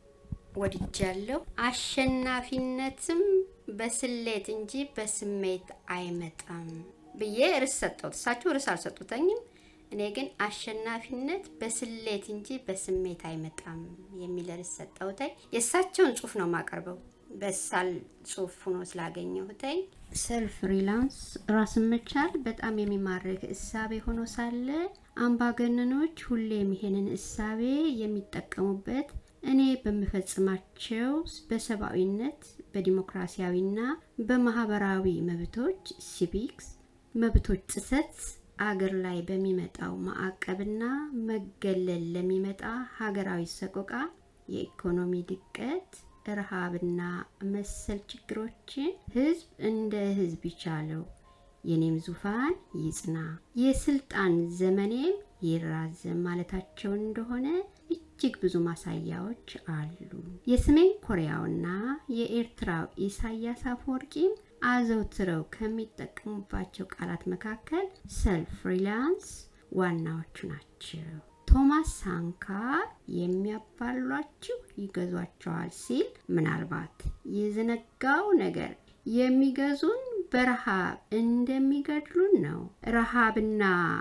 ወድጃለሁ። አሸናፊነትም በስሌት እንጂ በስሜት አይመጣም ብዬ ርዕስ ሰጠሁት። እሳቸው ርዕስ አልሰጡተኝም። እኔ ግን አሸናፊነት በስሌት እንጂ በስሜት አይመጣም የሚል ርዕስ ሰጠሁተኝ። የእሳቸውን ጽሁፍ ነው የማቀርበው በሳል ጽሁፍ ሆኖ ስላገኘሁተኝ። ሰልፍ ሪላንስ ራስን መቻል በጣም የሚማርክ እሳቤ ሆኖ ሳለ አምባገነኖች ሁሌም ይሄንን እሳቤ የሚጠቀሙበት እኔ በምፈጽማቸው በሰብአዊነት በዲሞክራሲያዊና በማህበራዊ መብቶች ሲቪክስ መብቶች ጥሰት አገር ላይ በሚመጣው ማዕቀብና መገለል ለሚመጣ ሀገራዊ ሰቆቃ የኢኮኖሚ ድቀት ረሃብና መሰል ችግሮችን ህዝብ እንደ ህዝብ ይቻለው፣ የኔም ዙፋን ይጽና፣ የስልጣን ዘመኔም ይራዘም ማለታቸው እንደሆነ እጅግ ብዙ ማሳያዎች አሉ። የሰሜን ኮሪያውና የኤርትራው ኢሳያስ አፈወርቂም አዘውትረው ከሚጠቀሙባቸው ቃላት መካከል ሰልፍ ሪላያንስ ዋናዎቹ ናቸው። ቶማስ ሳንካር የሚያባሏችሁ ይገዟቸዋል ሲል ምናልባት የዘነጋው ነገር የሚገዙን በረሃብ እንደሚገድሉን ነው። ረሃብና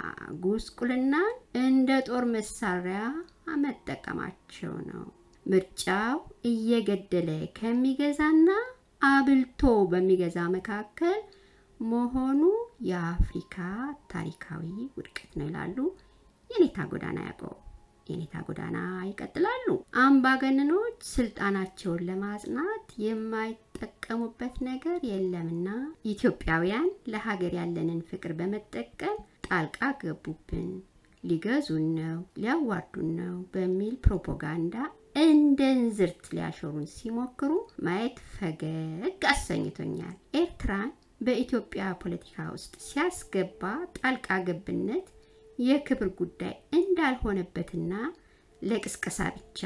ጉስቁልናን እንደ ጦር መሳሪያ መጠቀማቸው ነው። ምርጫው እየገደለ ከሚገዛና አብልቶ በሚገዛ መካከል መሆኑ የአፍሪካ ታሪካዊ ውድቀት ነው ይላሉ የኔታ ጎዳና ያዕቆብ። የኔታ ጎዳና ይቀጥላሉ። አምባገነኖች ስልጣናቸውን ለማጽናት የማይጠቀሙበት ነገር የለምና ኢትዮጵያውያን ለሀገር ያለንን ፍቅር በመጠቀም ጣልቃ ገቡብን፣ ሊገዙን ነው፣ ሊያዋርዱን ነው በሚል ፕሮፓጋንዳ እንደ እንዝርት ሊያሾሩን ሲሞክሩ ማየት ፈገግ አሰኝቶኛል። ኤርትራን በኢትዮጵያ ፖለቲካ ውስጥ ሲያስገባ ጣልቃ ገብነት የክብር ጉዳይ እንዳልሆነበትና ለቅስቀሳ ብቻ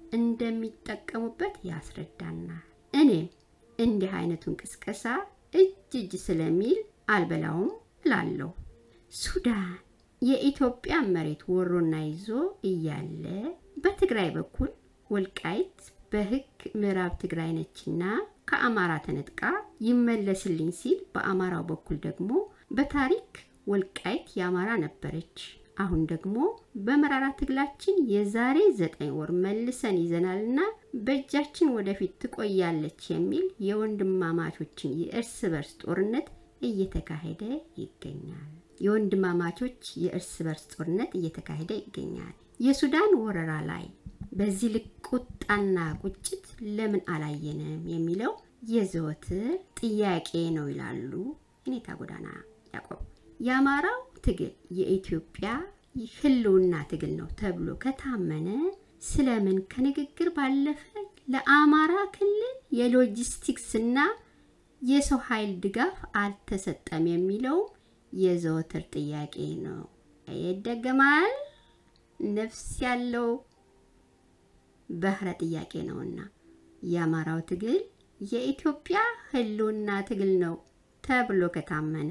እንደሚጠቀሙበት ያስረዳናል። እኔም እንዲህ አይነቱን ቅስቀሳ እጅ እጅ ስለሚል አልበላውም እላለሁ። ሱዳን የኢትዮጵያ መሬት ወሮና ይዞ እያለ በትግራይ በኩል ወልቃይት በሕግ ምዕራብ ትግራይ ነችና ከአማራ ተነጥቃ ይመለስልኝ ሲል፣ በአማራው በኩል ደግሞ በታሪክ ወልቃይት የአማራ ነበረች። አሁን ደግሞ በመራራ ትግላችን የዛሬ ዘጠኝ ወር መልሰን ይዘናልና በእጃችን ወደፊት ትቆያለች የሚል የወንድማማቾችን የእርስ በርስ ጦርነት እየተካሄደ ይገኛል። የወንድማማቾች የእርስ በርስ ጦርነት እየተካሄደ ይገኛል። የሱዳን ወረራ ላይ በዚህ ልክ ቁጣና ቁጭት ለምን አላየንም የሚለው የዘወትር ጥያቄ ነው ይላሉ የኔታ ጎዳና ያዕቆብ። የአማራው ትግል የኢትዮጵያ ህልውና ትግል ነው ተብሎ ከታመነ ስለምን ከንግግር ባለፈ ለአማራ ክልል የሎጂስቲክስና የሰው ኃይል ድጋፍ አልተሰጠም የሚለው የዘወትር ጥያቄ ነው። ይደገማል። ነፍስ ያለው ባህረ ጥያቄ ነውና የአማራው ትግል የኢትዮጵያ ህልውና ትግል ነው ተብሎ ከታመነ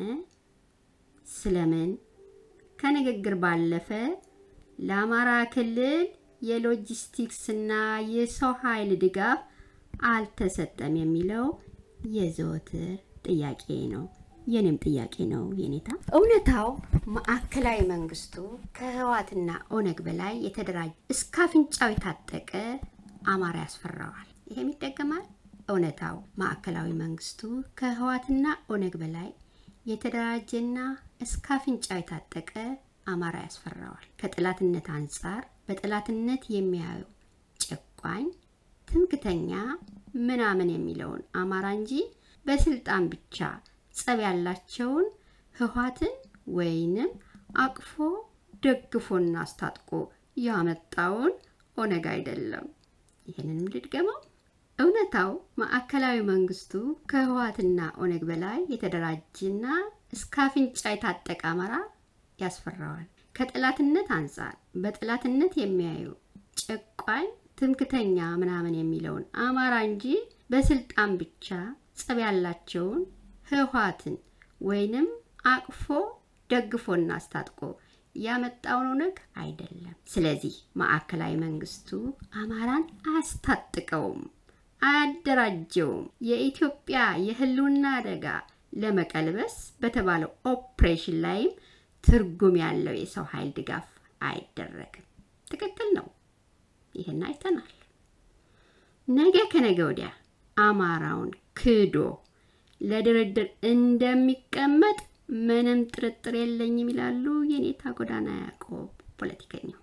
ስለምን ከንግግር ባለፈ ለአማራ ክልል የሎጂስቲክስና የሰው ኃይል ድጋፍ አልተሰጠም የሚለው የዘወትር ጥያቄ ነው። የኔም ጥያቄ ነው የኔታ። እውነታው ማዕከላዊ መንግስቱ ከህወሓትና ኦነግ በላይ የተደራጀ እስከ አፍንጫው የታጠቀ አማራ ያስፈራዋል። ይሄም ይደገማል። እውነታው ማዕከላዊ መንግስቱ ከህወሓትና ኦነግ በላይ የተደራጀና እስከ አፍንጫው የታጠቀ አማራ ያስፈራዋል። ከጠላትነት አንጻር በጠላትነት የሚያየው ጨቋኝ፣ ትምክተኛ ምናምን የሚለውን አማራ እንጂ በስልጣን ብቻ ጸብ ያላቸውን ህወሓትን ወይንም አቅፎ ደግፎና አስታጥቆ ያመጣውን ኦነግ አይደለም። ይህንንም ልድገመው። እውነታው ማዕከላዊ መንግስቱ ከህወሓትና ኦነግ በላይ የተደራጀና እስከ አፍንጫ የታጠቀ አማራ ያስፈራዋል። ከጠላትነት አንጻር በጠላትነት የሚያዩ ጨቋኝ፣ ትምክተኛ ምናምን የሚለውን አማራ እንጂ በስልጣን ብቻ ጸብ ያላቸውን ህወሓትን ወይንም አቅፎ ደግፎና አስታጥቆ ያመጣውን ኦነግ አይደለም። ስለዚህ ማዕከላዊ መንግስቱ አማራን አያስታጥቀውም፣ አያደራጀውም። የኢትዮጵያ የህልውና አደጋ ለመቀልበስ በተባለው ኦፕሬሽን ላይም ትርጉም ያለው የሰው ኃይል ድጋፍ አይደረግም። ትክክል ነው። ይህን አይተናል። ነገ ከነገ ወዲያ አማራውን ክዶ ለድርድር እንደሚቀመጥ ምንም ጥርጥር የለኝም ይላሉ የኔታ ጎዳና ያዕቆብ ፖለቲከኛው።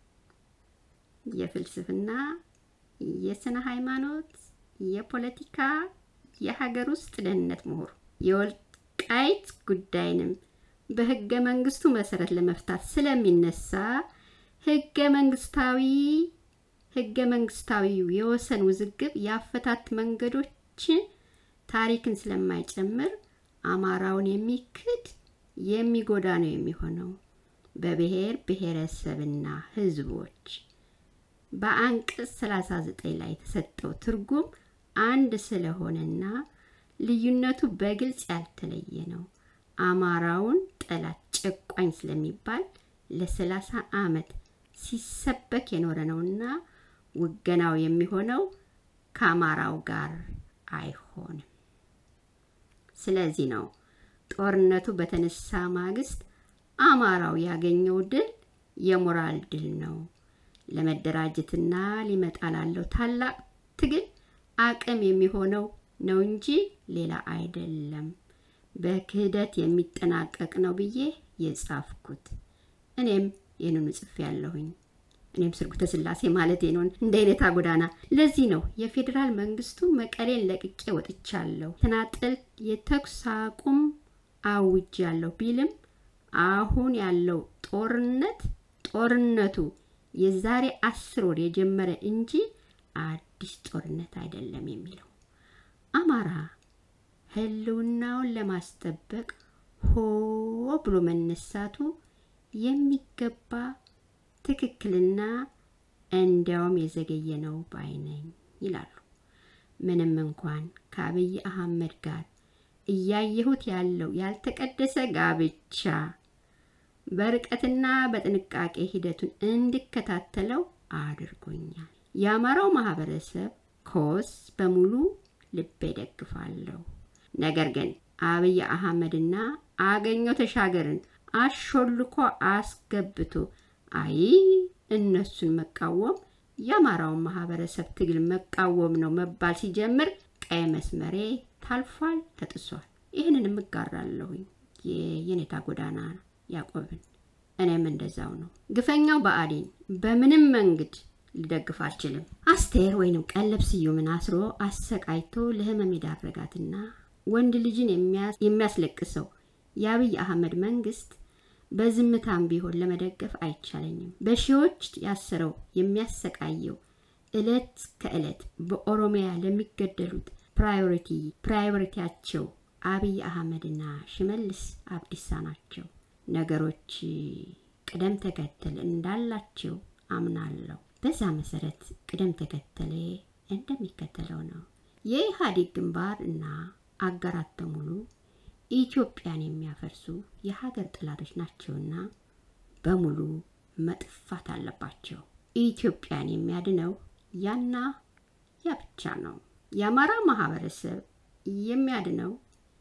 የፍልስፍና፣ የስነ ሃይማኖት፣ የፖለቲካ፣ የሀገር ውስጥ ደህንነት ምሁር የወልቃይት ጉዳይንም በህገ መንግስቱ መሰረት ለመፍታት ስለሚነሳ ህገ መንግስታዊ ህገ መንግስታዊው የወሰን ውዝግብ የአፈታት መንገዶች ታሪክን ስለማይጨምር አማራውን የሚክድ የሚጎዳ ነው የሚሆነው። በብሔር ብሔረሰብና ህዝቦች በአንቀጽ 39 ላይ የተሰጠው ትርጉም አንድ ስለሆነና ልዩነቱ በግልጽ ያልተለየ ነው። አማራውን ጠላት ጨቋኝ ስለሚባል ለሰላሳ ዓመት ሲሰበክ የኖረ ነውና ውገናው የሚሆነው ከአማራው ጋር አይሆንም። ስለዚህ ነው ጦርነቱ በተነሳ ማግስት አማራው ያገኘው ድል የሞራል ድል ነው። ለመደራጀትና ሊመጣ ላለው ታላቅ ትግል አቅም የሚሆነው ነው እንጂ ሌላ አይደለም። በክህደት የሚጠናቀቅ ነው ብዬ የጻፍኩት እኔም ይህንኑ ጽፌ ያለሁኝ። እኔም ስርጉተ ስላሴ ማለት ነው እንደ አይነታ ጎዳና። ለዚህ ነው የፌዴራል መንግስቱ መቀሌን ለቅቄ ወጥቻለሁ፣ ተናጠል የተኩስ አቁም አውጃለሁ ቢልም አሁን ያለው ጦርነት ጦርነቱ የዛሬ አስር ወር የጀመረ እንጂ አዲስ ጦርነት አይደለም የሚለው አማራ ህልውናውን ለማስጠበቅ ሆ ብሎ መነሳቱ የሚገባ ትክክልና እንዲያውም የዘገየ ነው ባይ ነኝ ይላሉ። ምንም እንኳን ከአብይ አህመድ ጋር እያየሁት ያለው ያልተቀደሰ ጋብቻ በርቀትና በጥንቃቄ ሂደቱን እንድከታተለው አድርጎኛል። የአማራው ማህበረሰብ ኮስ በሙሉ ልቤ ደግፋለሁ። ነገር ግን አብይ አህመድና አገኘው ተሻገርን አሾልኮ አስገብቶ አይ እነሱን መቃወም የአማራውን ማህበረሰብ ትግል መቃወም ነው መባል ሲጀምር ቀይ መስመሬ ታልፏል፣ ተጥሷል። ይህንንም እጋራለሁኝ የየኔታ ጎዳና ያዕቆብን። እኔም እንደዛው ነው። ግፈኛው ብአዴን በምንም መንገድ ልደግፍ አልችልም። አስቴር ወይንም ቀለብ ስዩምን አስሮ አሰቃይቶ ለህመም የዳረጋትና ወንድ ልጅን የሚያስለቅሰው የአብይ አህመድ መንግስት በዝምታም ቢሆን ለመደገፍ አይቻለኝም። በሺዎች ያሰረው የሚያሰቃየው እለት ከእለት በኦሮሚያ ለሚገደሉት ፕራዮሪቲ ፕራዮሪቲያቸው አብይ አህመድና ሽመልስ አብዲሳ ናቸው። ነገሮች ቅደም ተከተል እንዳላቸው አምናለሁ። በዛ መሰረት ቅደም ተከተሌ እንደሚከተለው ነው። የኢህአዴግ ግንባር እና አጋራት በሙሉ ኢትዮጵያን የሚያፈርሱ የሀገር ጠላቶች ናቸውና በሙሉ መጥፋት አለባቸው። ኢትዮጵያን የሚያድነው ያና ያ ብቻ ነው። የአማራ ማህበረሰብ የሚያድነው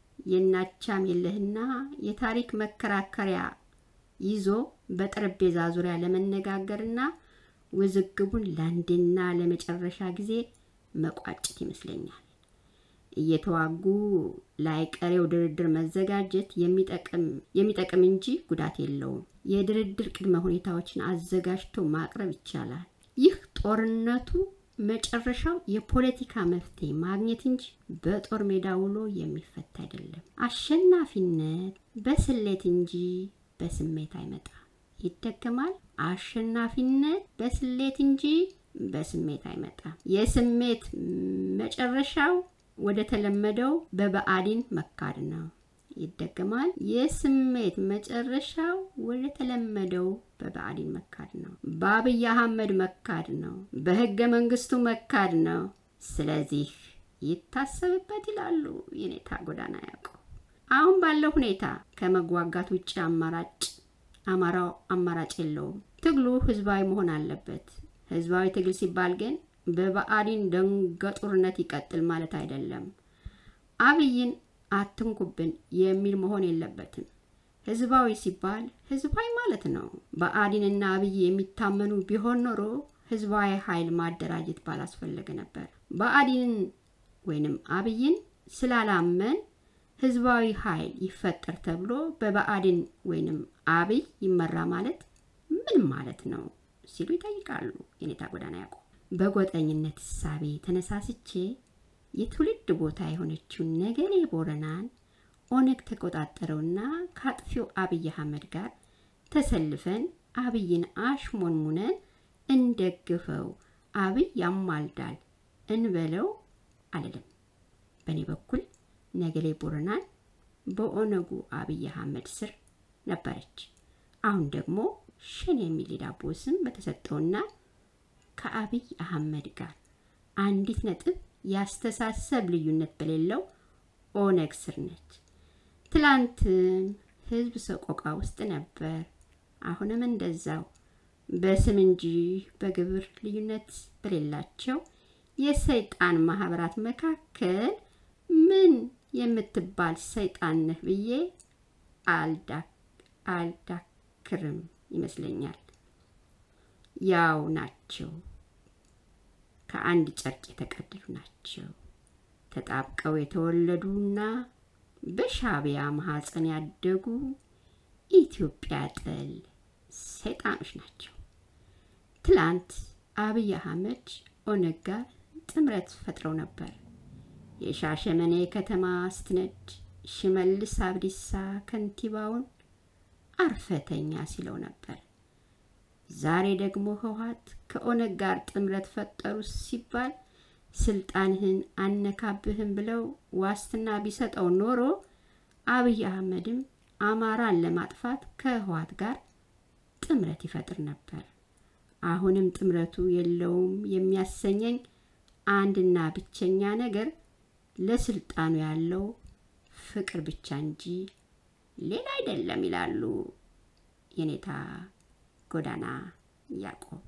የናቻም የለህና የታሪክ መከራከሪያ ይዞ በጠረጴዛ ዙሪያ ለመነጋገርና ውዝግቡን ለአንድና ለመጨረሻ ጊዜ መቋጨት ይመስለኛል። እየተዋጉ ላይቀሬው ድርድር መዘጋጀት የሚጠቅም እንጂ ጉዳት የለውም። የድርድር ቅድመ ሁኔታዎችን አዘጋጅቶ ማቅረብ ይቻላል። ይህ ጦርነቱ መጨረሻው የፖለቲካ መፍትሄ ማግኘት እንጂ በጦር ሜዳ ውሎ የሚፈታ አይደለም። አሸናፊነት በስሌት እንጂ በስሜት አይመጣም። ይደገማል። አሸናፊነት በስሌት እንጂ በስሜት አይመጣም። የስሜት መጨረሻው ወደ ተለመደው በብአዴን መካድ ነው። ይደገማል። የስሜት መጨረሻው ወደ ተለመደው በብአዴን መካድ ነው። በአብይ አህመድ መካድ ነው። በህገ መንግስቱ መካድ ነው። ስለዚህ ይታሰብበት ይላሉ የኔታ ጎዳና ያዕቆብ። አሁን ባለው ሁኔታ ከመዋጋት ውጭ አማራጭ አማራው አማራጭ የለውም። ትግሉ ህዝባዊ መሆን አለበት። ህዝባዊ ትግል ሲባል ግን በብአዴን ደንገጡርነት ይቀጥል ማለት አይደለም። አብይን አትንኩብን የሚል መሆን የለበትም። ህዝባዊ ሲባል ህዝባዊ ማለት ነው። ብአዴንና አብይ የሚታመኑ ቢሆን ኖሮ ህዝባዊ ኃይል ማደራጀት ባላስፈለገ ነበር። ብአዴንን ወይንም አብይን ስላላመን ህዝባዊ ኃይል ይፈጠር ተብሎ በብአዴን ወይንም አብይ ይመራ ማለት ምን ማለት ነው ሲሉ ይጠይቃሉ። የኔታ ጎዳና ያዕቆብ በጎጠኝነት እሳቤ ተነሳስቼ የትውልድ ቦታ የሆነችውን ነገሌ ቦረናን ኦነግ ተቆጣጠረውና ከአጥፊው አብይ አህመድ ጋር ተሰልፈን አብይን አሽሞንሙነን እንደግፈው፣ አብይ ያማልዳል እንበለው አልልም። በእኔ በኩል ነገሌ ቦረናን በኦነጉ አብይ አህመድ ስር ነበረች። አሁን ደግሞ ሸኔ የሚል የዳቦ ስም በተሰጠውና ከአብይ አህመድ ጋር አንዲት ነጥብ ያስተሳሰብ ልዩነት በሌለው ኦነግ ስር ነች። ትላንትም ህዝብ ሰቆቃ ውስጥ ነበር። አሁንም እንደዛው በስም እንጂ በግብር ልዩነት በሌላቸው የሰይጣን ማህበራት መካከል ምን የምትባል ሰይጣን ነህ ብዬ አልዳክርም ይመስለኛል። ያው ናቸው። ከአንድ ጨርቅ የተቀደዱ ናቸው። ተጣብቀው የተወለዱና በሻቢያ ማህፀን ያደጉ ኢትዮጵያ ጠል ሰይጣኖች ናቸው። ትላንት አብይ አህመድ ኦነግ ጋር ጥምረት ፈጥረው ነበር። የሻሸመኔ ከተማ ስትነድ ሽመልስ አብዲሳ ከንቲባውን አርፈተኛ ሲለው ነበር። ዛሬ ደግሞ ህወሓት ከኦነግ ጋር ጥምረት ፈጠሩ ሲባል ስልጣንህን አነካብህም ብለው ዋስትና ቢሰጠው ኖሮ አብይ አህመድም አማራን ለማጥፋት ከህወሓት ጋር ጥምረት ይፈጥር ነበር። አሁንም ጥምረቱ የለውም የሚያሰኘኝ አንድና ብቸኛ ነገር ለስልጣኑ ያለው ፍቅር ብቻ እንጂ ሌላ አይደለም ይላሉ የኔታ ጎዳና ያዕቆብ።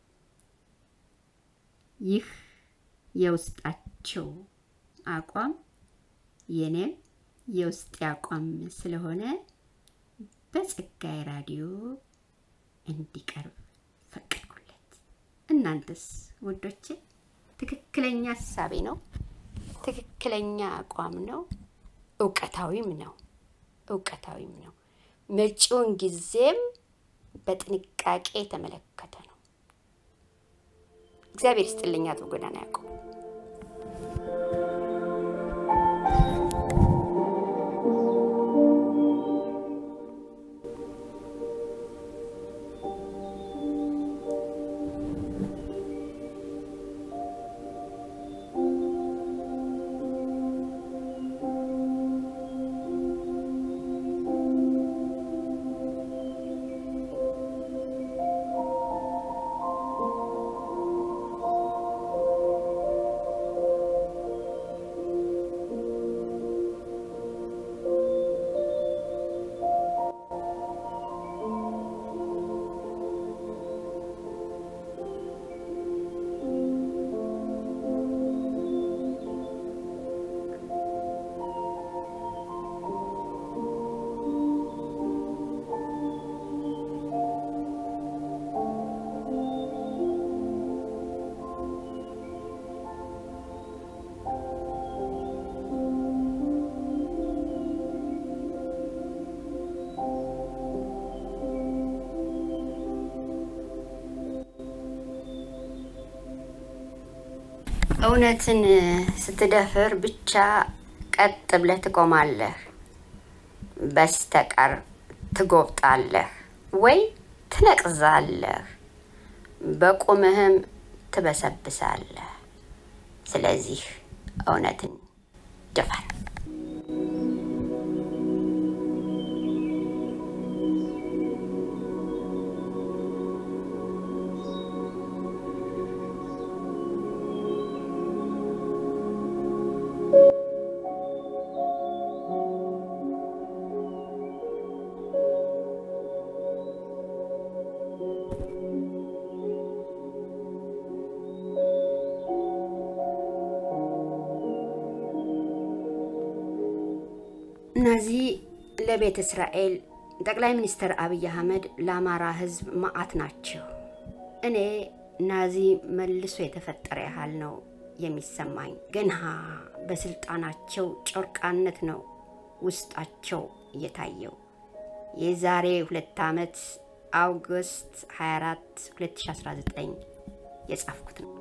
ይህ የውስጣቸው አቋም የኔም የውስጤ አቋም ስለሆነ በጸጋዬ ራዲዮ እንዲቀርብ ፈቀድኩለት። እናንተስ ውዶቼ? ትክክለኛ ሀሳቤ ነው፣ ትክክለኛ አቋም ነው፣ እውቀታዊም ነው፣ እውቀታዊም ነው። መጪውን ጊዜም በጥንቃቄ የተመለከተ ነው። እግዚአብሔር ይስጥልኝ አቶ ጎዳና ያዕቆብ። እውነትን ስትደፍር ብቻ ቀጥ ብለህ ትቆማለህ፣ በስተቀር ትጎብጣለህ ወይ ትነቅዛለህ፣ በቁምህም ትበሰብሳለህ። ስለዚህ እውነትን ድፈር። ናዚ ለቤተ እስራኤል ጠቅላይ ሚኒስትር አብይ አህመድ ለአማራ ህዝብ መዓት ናቸው። እኔ ናዚ መልሶ የተፈጠረ ያህል ነው የሚሰማኝ። ገና በስልጣናቸው ጨርቃነት ነው ውስጣቸው እየታየው። የዛሬ ሁለት ዓመት አውግስት 24 2019 የጻፍኩት ነው።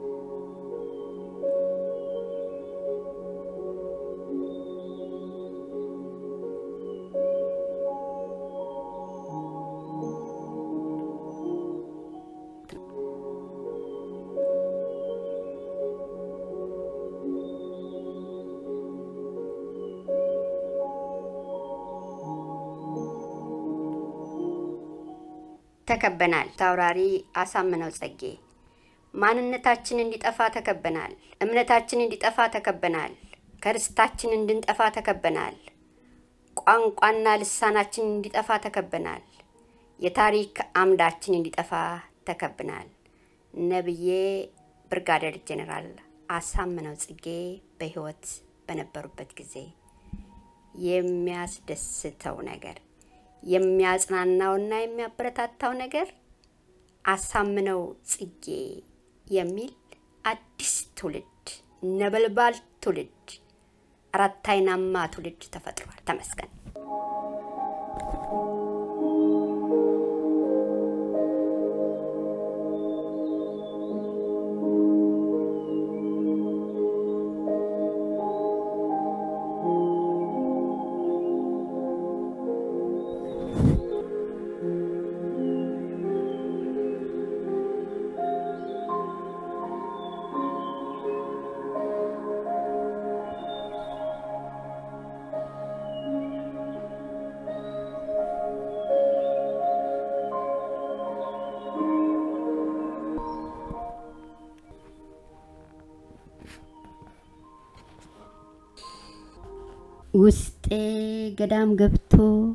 ተከበናል። ታውራሪ አሳምነው ጸጌ ማንነታችን እንዲጠፋ ተከበናል። እምነታችን እንዲጠፋ ተከበናል። ከርስታችን እንድንጠፋ ተከበናል። ቋንቋና ልሳናችን እንዲጠፋ ተከበናል። የታሪክ አምዳችን እንዲጠፋ ተከብናል። ነብዬ ብርጋዴር ጄኔራል አሳምነው ጽጌ በህይወት በነበሩበት ጊዜ የሚያስደስተው ነገር የሚያጽናናውና የሚያበረታታው ነገር አሳምነው ጽጌ የሚል አዲስ ትውልድ ነበልባል ትውልድ አራት አይናማ ትውልድ ተፈጥሯል። ተመስገን። ውስጤ ገዳም ገብቶ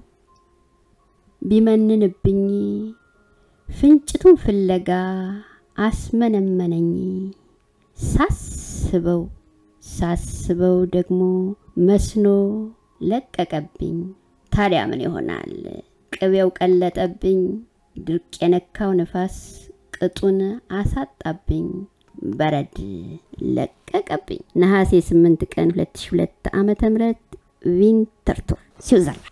ቢመንንብኝ ፍንጭቱን ፍለጋ አስመነመነኝ። ሳስበው ሳስበው ደግሞ መስኖ ለቀቀብኝ። ታዲያ ምን ይሆናል? ቅቤው ቀለጠብኝ። ድርቅ የነካው ነፋስ ቅጡን አሳጣብኝ። በረድ ለቀቀብኝ። ነሐሴ 8 ቀን 2002 ዓመተ ምህረት ቪንተርቶር ስዊዘርላንድ።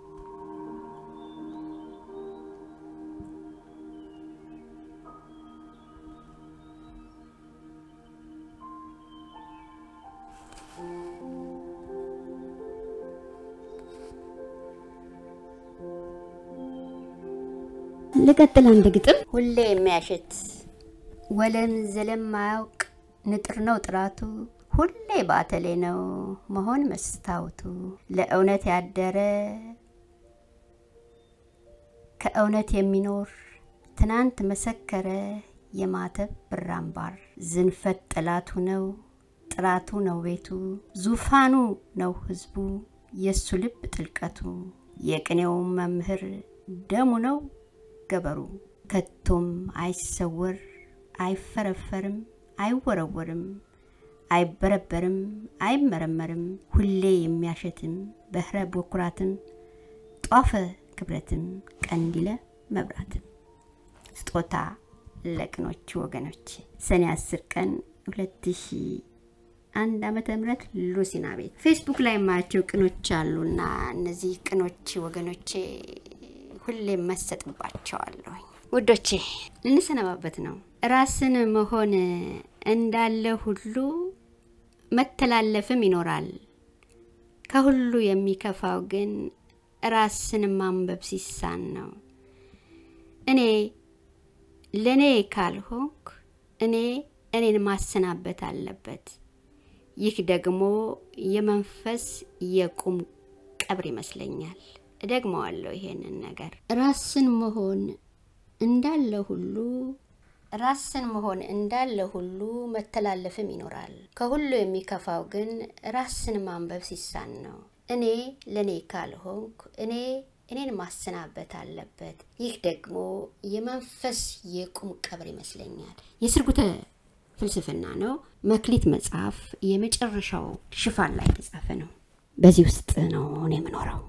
ልቀጥል አንድ ግጥም ሁሌ የሚያሸት ወለም ዘለም ማያውቅ ንጥር ነው ጥራቱ ሁሌ ባተሌ ነው መሆን መስታወቱ ለእውነት ያደረ ከእውነት የሚኖር ትናንት መሰከረ የማተብ ብራምባር ዝንፈት ጠላቱ ነው ጥራቱ ነው ቤቱ ዙፋኑ ነው ህዝቡ የእሱ ልብ ጥልቀቱ የቅኔው መምህር ደሙ ነው ገበሩ ከቶም አይሰወር አይፈረፈርም አይወረወርም አይበረበርም አይመረመርም ሁሌ የሚያሸትም በህረ በኩራትም ጧፈ ክብረትም ቀንዲለ መብራትም ስጦታ ለቅኖቹ ወገኖች ሰኔ 10 ቀን 2001 ዓመተ ምህረት ሉሲና ቤት ፌስቡክ ላይ የማያቸው ቅኖች አሉና እነዚህ ቅኖች ወገኖቼ ሁሌም መሰጥባቸዋለሁኝ። ውዶቼ ልንሰነባበት ነው። ራስን መሆን እንዳለ ሁሉ መተላለፍም ይኖራል። ከሁሉ የሚከፋው ግን ራስን ማንበብ ሲሳን ነው። እኔ ለእኔ ካልሆንኩ እኔ እኔን ማሰናበት አለበት። ይህ ደግሞ የመንፈስ የቁም ቀብር ይመስለኛል። እደግመዋለሁ ይሄንን ነገር ራስን መሆን እንዳለ ሁሉ ራስን መሆን እንዳለ ሁሉ መተላለፍም ይኖራል። ከሁሉ የሚከፋው ግን ራስን ማንበብ ሲሳን ነው። እኔ ለእኔ ካልሆንኩ እኔ እኔን ማሰናበት አለበት። ይህ ደግሞ የመንፈስ የቁም ቀብር ይመስለኛል። የስርጉተ ፍልስፍና ነው። መክሊት መጽሐፍ የመጨረሻው ሽፋን ላይ የተጻፈ ነው። በዚህ ውስጥ ነው እኔ የምኖረው።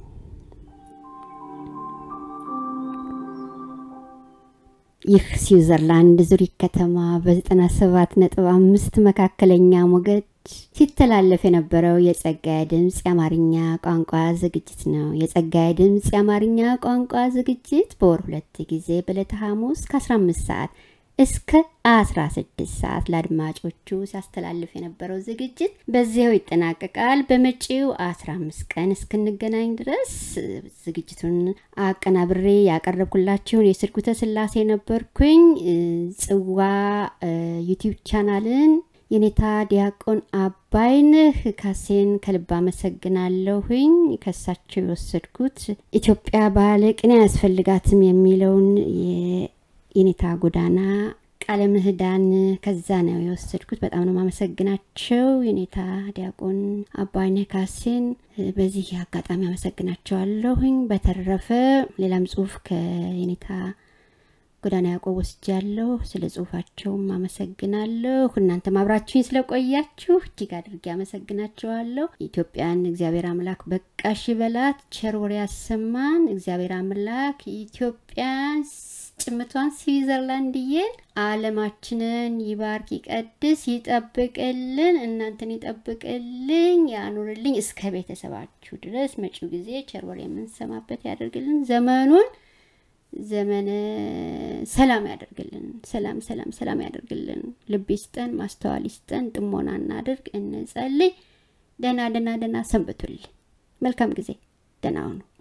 ይህ ስዊዘርላንድ ዙሪክ ከተማ በ97 ነጥብ አምስት መካከለኛ ሞገድ ሲተላለፍ የነበረው የጸጋዬ ድምፅ የአማርኛ ቋንቋ ዝግጅት ነው። የጸጋዬ ድምፅ የአማርኛ ቋንቋ ዝግጅት በወር ሁለት ጊዜ በዕለተ ሐሙስ ከ15 ሰዓት እስከ 16 ሰዓት ለአድማጮቹ ሲያስተላልፍ የነበረው ዝግጅት በዚያው ይጠናቀቃል። በመጪው 15 ቀን እስክንገናኝ ድረስ ዝግጅቱን አቀናብሬ ያቀረብኩላችሁን የስርጉተ ስላሴ ነበርኩኝ። ጽዋ ዩቲዩብ ቻናልን የኔታ ዲያቆን አባይነህ ካሴን ከልብ አመሰግናለሁኝ። ከሳቸው የወሰድኩት ኢትዮጵያ ባለ ቅኔ አያስፈልጋትም የሚለውን የኔታ ጎዳና ቃለ ምህዳን ከዛ ነው የወሰድኩት። በጣም ነው ማመሰግናቸው የኔታ ዲያቆን አባይነህ ካሴን በዚህ አጋጣሚ አመሰግናቸዋለሁኝ። በተረፈ ሌላም ጽሁፍ ከየኔታ ጎዳና ያዕቆብ ወስጃለሁ። ስለ ጽሁፋቸውም አመሰግናለሁ። እናንተም አብራችሁኝ ስለቆያችሁ እጅግ አድርጌ አመሰግናቸዋለሁ። ኢትዮጵያን እግዚአብሔር አምላክ በቃሽ በላት፣ ቸር ወሬ ያሰማን። እግዚአብሔር አምላክ ኢትዮጵያን ጭምቷን ስዊዘርላንድዬን አለማችንን ይባርክ፣ ይቀድስ፣ ይጠብቅልን፣ እናንተን ይጠብቅልኝ፣ ያኑርልኝ እስከ ቤተሰባችሁ ድረስ መጪው ጊዜ ቸር ወሬ የምንሰማበት ያደርግልን ዘመኑን ዘመነ ሰላም ያደርግልን። ሰላም ሰላም ሰላም ያደርግልን። ልብ ይስጠን፣ ማስተዋል ይስጠን። ጥሞና እናድርግ፣ እንጸልይ። ደህና ደህና ደህና ሰንብቱልኝ። መልካም ጊዜ። ደህና ሁኑ።